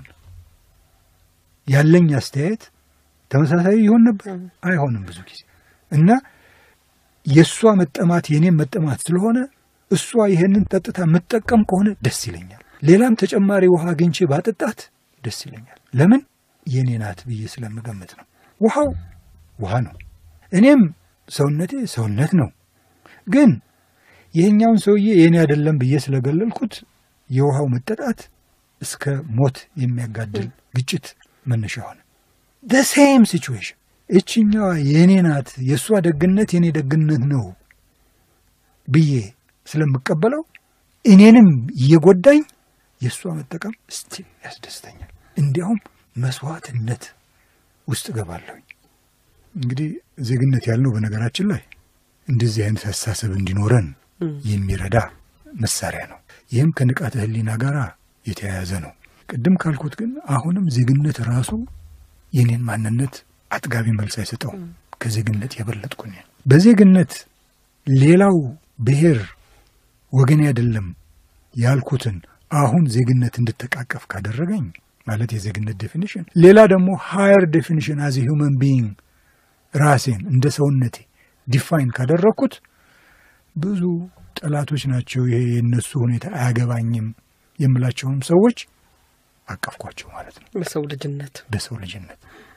ያለኝ አስተያየት ተመሳሳይ ይሆን ነበር? አይሆንም ብዙ ጊዜ እና የእሷ መጠማት የኔም መጠማት ስለሆነ እሷ ይሄንን ጠጥታ የምትጠቀም ከሆነ ደስ ይለኛል። ሌላም ተጨማሪ ውሃ አግኝቼ ባጠጣት ደስ ይለኛል። ለምን የኔ ናት ብዬ ስለምገምት ነው። ውሃው ውሃ ነው፣ እኔም ሰውነቴ ሰውነት ነው። ግን ይሄኛውን ሰውዬ የኔ አይደለም ብዬ ስለገለልኩት የውሃው መጠጣት እስከ ሞት የሚያጋድል ግጭት መነሻ ሆነ። ሴም ሲቹዌሽን እችኛዋ የእኔ ናት፣ የእሷ ደግነት የእኔ ደግነት ነው ብዬ ስለምቀበለው እኔንም እየጎዳኝ የእሷ መጠቀም ስቲል ያስደስተኛል። እንዲያውም መስዋዕትነት ውስጥ እገባለሁኝ። እንግዲህ ዜግነት ያልነው በነገራችን ላይ እንደዚህ አይነት አስተሳሰብ እንዲኖረን የሚረዳ መሳሪያ ነው። ይህም ከንቃተ ሕሊና ጋር የተያያዘ ነው። ቅድም ካልኩት ግን አሁንም ዜግነት ራሱ የኔን ማንነት አጥጋቢ መልስ አይሰጠውም። ከዜግነት የበለጥኩ እኔ በዜግነት ሌላው ብሔር ወገኔ አይደለም ያልኩትን አሁን ዜግነት እንድተቃቀፍ ካደረገኝ ማለት የዜግነት ዴፊኒሽን፣ ሌላ ደግሞ ሃየር ዴፊኒሽን አዚ ሂውመን ቢይንግ ራሴን እንደ ሰውነቴ ዲፋይን ካደረግኩት ብዙ ጠላቶች ናቸው። ይሄ የእነሱ ሁኔታ አያገባኝም የምላቸውም ሰዎች አቀፍኳቸው ማለት ነው። በሰው ልጅነት በሰው ልጅነት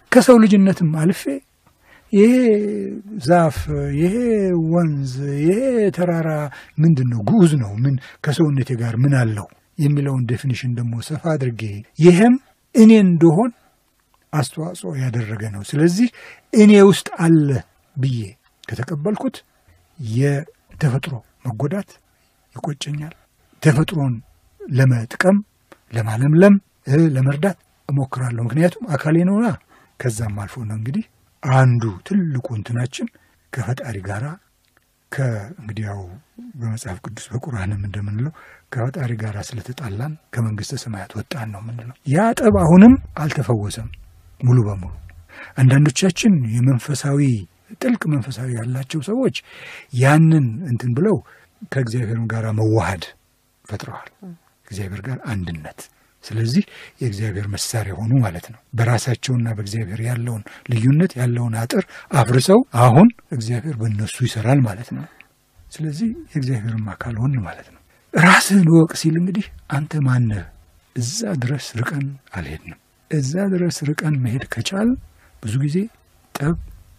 ከሰው ልጅነትም አልፌ ይሄ ዛፍ፣ ይሄ ወንዝ፣ ይሄ ተራራ ምንድን ነው? ግዑዝ ነው። ምን ከሰውነቴ ጋር ምን አለው የሚለውን ዴፊኒሽን ደግሞ ሰፋ አድርጌ ይሄም እኔ እንደሆን አስተዋጽኦ ያደረገ ነው። ስለዚህ እኔ ውስጥ አለ ብዬ ከተቀበልኩት የተፈጥሮ መጎዳት ይቆጨኛል። ተፈጥሮን ለመጥቀም ለማለምለም፣ ለመርዳት እሞክራለሁ። ምክንያቱም አካሌ ነውና። ከዛም አልፎ ነው እንግዲህ አንዱ ትልቁ እንትናችን ከፈጣሪ ጋር ከእንግዲህ ያው በመጽሐፍ ቅዱስ በቁርአንም እንደምንለው ከፈጣሪ ጋር ስለተጣላን ከመንግስተ ሰማያት ወጣን ነው የምንለው። ያ ጠብ አሁንም አልተፈወሰም ሙሉ በሙሉ። አንዳንዶቻችን የመንፈሳዊ ጥልቅ መንፈሳዊ ያላቸው ሰዎች ያንን እንትን ብለው ከእግዚአብሔር ጋር መዋሃድ ፈጥረዋል። እግዚአብሔር ጋር አንድነት ስለዚህ የእግዚአብሔር መሳሪያ ሆኑ ማለት ነው። በራሳቸውና በእግዚአብሔር ያለውን ልዩነት ያለውን አጥር አፍርሰው አሁን እግዚአብሔር በእነሱ ይሰራል ማለት ነው። ስለዚህ የእግዚአብሔርም አካል ሆን ማለት ነው። ራስህን ወቅ ሲል እንግዲህ አንተ ማነህ? እዛ ድረስ ርቀን አልሄድንም። እዛ ድረስ ርቀን መሄድ ከቻል ብዙ ጊዜ ጠብ፣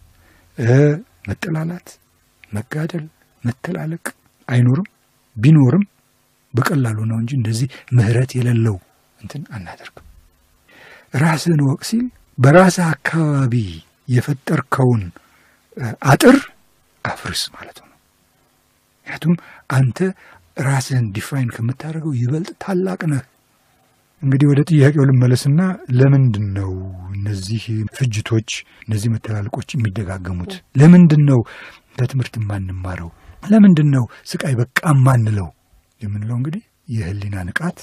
መጠላላት፣ መጋደል፣ መተላለቅ አይኖርም። ቢኖርም በቀላሉ ነው እንጂ እንደዚህ ምሕረት የሌለው እንትን አናደርግም። ራስህን ወቅ ሲል በራስህ አካባቢ የፈጠርከውን አጥር አፍርስ ማለት ነው። ምክንያቱም አንተ ራስህን ዲፋይን ከምታደርገው ይበልጥ ታላቅ ነህ። እንግዲህ ወደ ጥያቄው ልመለስና ለምንድን ነው እነዚህ ፍጅቶች፣ እነዚህ መተላለቆች የሚደጋገሙት? ለምንድን ነው ከትምህርት የማንማረው? ለምንድን ነው ስቃይ በቃ ማንለው የምንለው? እንግዲህ የህሊና ንቃት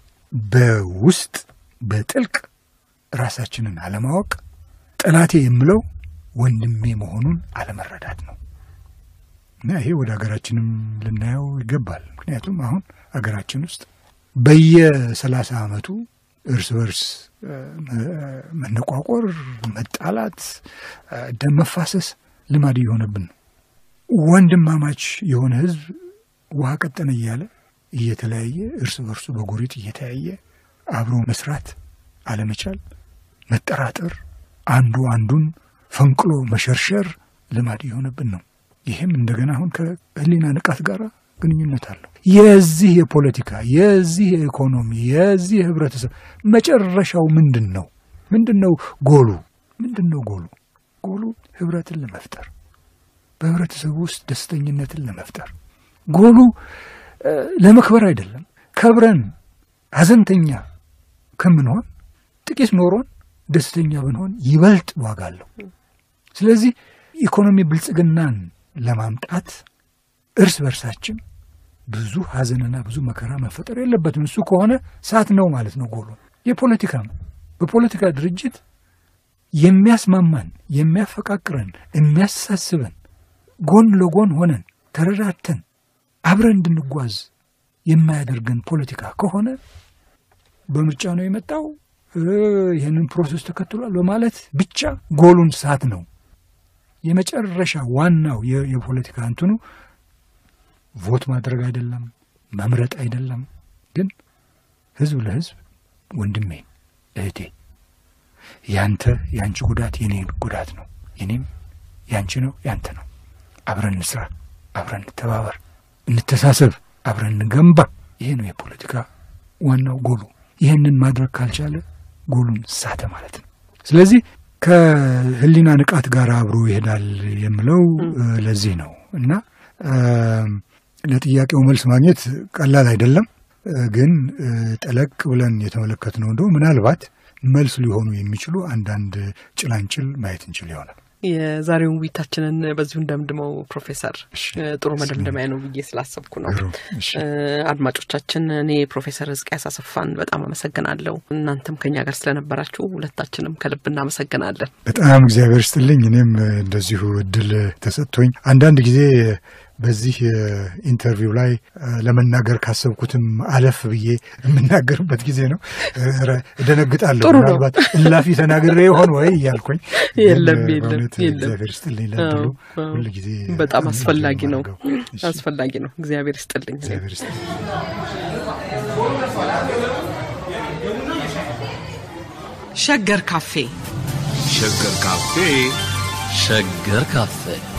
በውስጥ በጥልቅ ራሳችንን አለማወቅ፣ ጠላቴ የምለው ወንድሜ መሆኑን አለመረዳት ነው እና ይሄ ወደ ሀገራችንም ልናየው ይገባል። ምክንያቱም አሁን ሀገራችን ውስጥ በየሰላሳ ዓመቱ እርስ በርስ መነቋቆር፣ መጣላት፣ ደም መፋሰስ ልማድ እየሆነብን ነው። ወንድማማች የሆነ ህዝብ ውሃ ቀጠነ እያለ እየተለያየ እርስ በርሱ በጎሪጥ እየተያየ አብሮ መስራት አለመቻል፣ መጠራጠር፣ አንዱ አንዱን ፈንቅሎ መሸርሸር ልማድ እየሆነብን ነው። ይህም እንደገና አሁን ከህሊና ንቃት ጋር ግንኙነት አለው። የዚህ የፖለቲካ የዚህ የኢኮኖሚ የዚህ የህብረተሰብ መጨረሻው ምንድን ነው? ምንድን ነው ጎሉ? ምንድን ነው ጎሉ? ጎሉ ህብረትን ለመፍጠር በህብረተሰቡ ውስጥ ደስተኝነትን ለመፍጠር ጎሉ ለመክበር አይደለም። ከብረን ሀዘንተኛ ከምንሆን ጥቂት ኖሮን ደስተኛ ብንሆን ይበልጥ ዋጋ አለው። ስለዚህ ኢኮኖሚ ብልጽግናን ለማምጣት እርስ በርሳችን ብዙ ሀዘንና ብዙ መከራ መፈጠር የለበትም። እሱ ከሆነ ሳት ነው ማለት ነው ጎሉ። የፖለቲካም በፖለቲካ ድርጅት የሚያስማማን የሚያፈቃቅረን የሚያሳስበን ጎን ለጎን ሆነን ተረዳድተን አብረን እንድንጓዝ የማያደርገን ፖለቲካ ከሆነ በምርጫ ነው የመጣው ይህንን ፕሮሰስ ተከትሏል በማለት ብቻ ጎሉን ሳት ነው። የመጨረሻ ዋናው የፖለቲካ እንትኑ ቮት ማድረግ አይደለም፣ መምረጥ አይደለም። ግን ህዝብ ለህዝብ ወንድሜ፣ እህቴ፣ ያንተ የአንቺ ጉዳት የኔ ጉዳት ነው፣ የኔም ያንቺ ነው፣ ያንተ ነው። አብረን እንስራ፣ አብረን እንተባበር፣ እንተሳሰብ፣ አብረን እንገንባ። ይሄ ነው የፖለቲካ ዋናው ጎሉ። ይህንን ማድረግ ካልቻለ ጎሉን ሳተ ማለት ነው። ስለዚህ ከህሊና ንቃት ጋር አብሮ ይሄዳል የምለው ለዚህ ነው እና ለጥያቄው መልስ ማግኘት ቀላል አይደለም። ግን ጠለቅ ብለን የተመለከትነው እንደው ምናልባት መልስ ሊሆኑ የሚችሉ አንዳንድ ጭላንጭል ማየት እንችል ይሆናል። የዛሬውን ውይይታችንን በዚሁ እንደምድመው ፕሮፌሰር ጥሩ መደምደሚያ ነው ብዬ ስላሰብኩ ነው። አድማጮቻችን፣ እኔ ፕሮፌሰር ሕዝቅያስ አሰፋን በጣም አመሰግናለሁ። እናንተም ከኛ ጋር ስለነበራችሁ ሁለታችንም ከልብ እናመሰግናለን። በጣም እግዚአብሔር ስጥልኝ። እኔም እንደዚሁ እድል ተሰጥቶኝ አንዳንድ ጊዜ በዚህ ኢንተርቪው ላይ ለመናገር ካሰብኩትም አለፍ ብዬ የምናገርበት ጊዜ ነው። እደነግጣለሁ። ምናልባት እላፊ ተናግሬ ይሆን ወይ እያልኩኝ የለም የለም እግዚአብሔር ስጥልኝ ለድሉ ሁል ጊዜ በጣም አስፈላጊ ነው አስፈላጊ ነው። እግዚአብሔር ይስጥልኝ። እግዚአብሔር ስጥልኝ። ሸገር ካፌ ሸገር ካፌ ሸገር ካፌ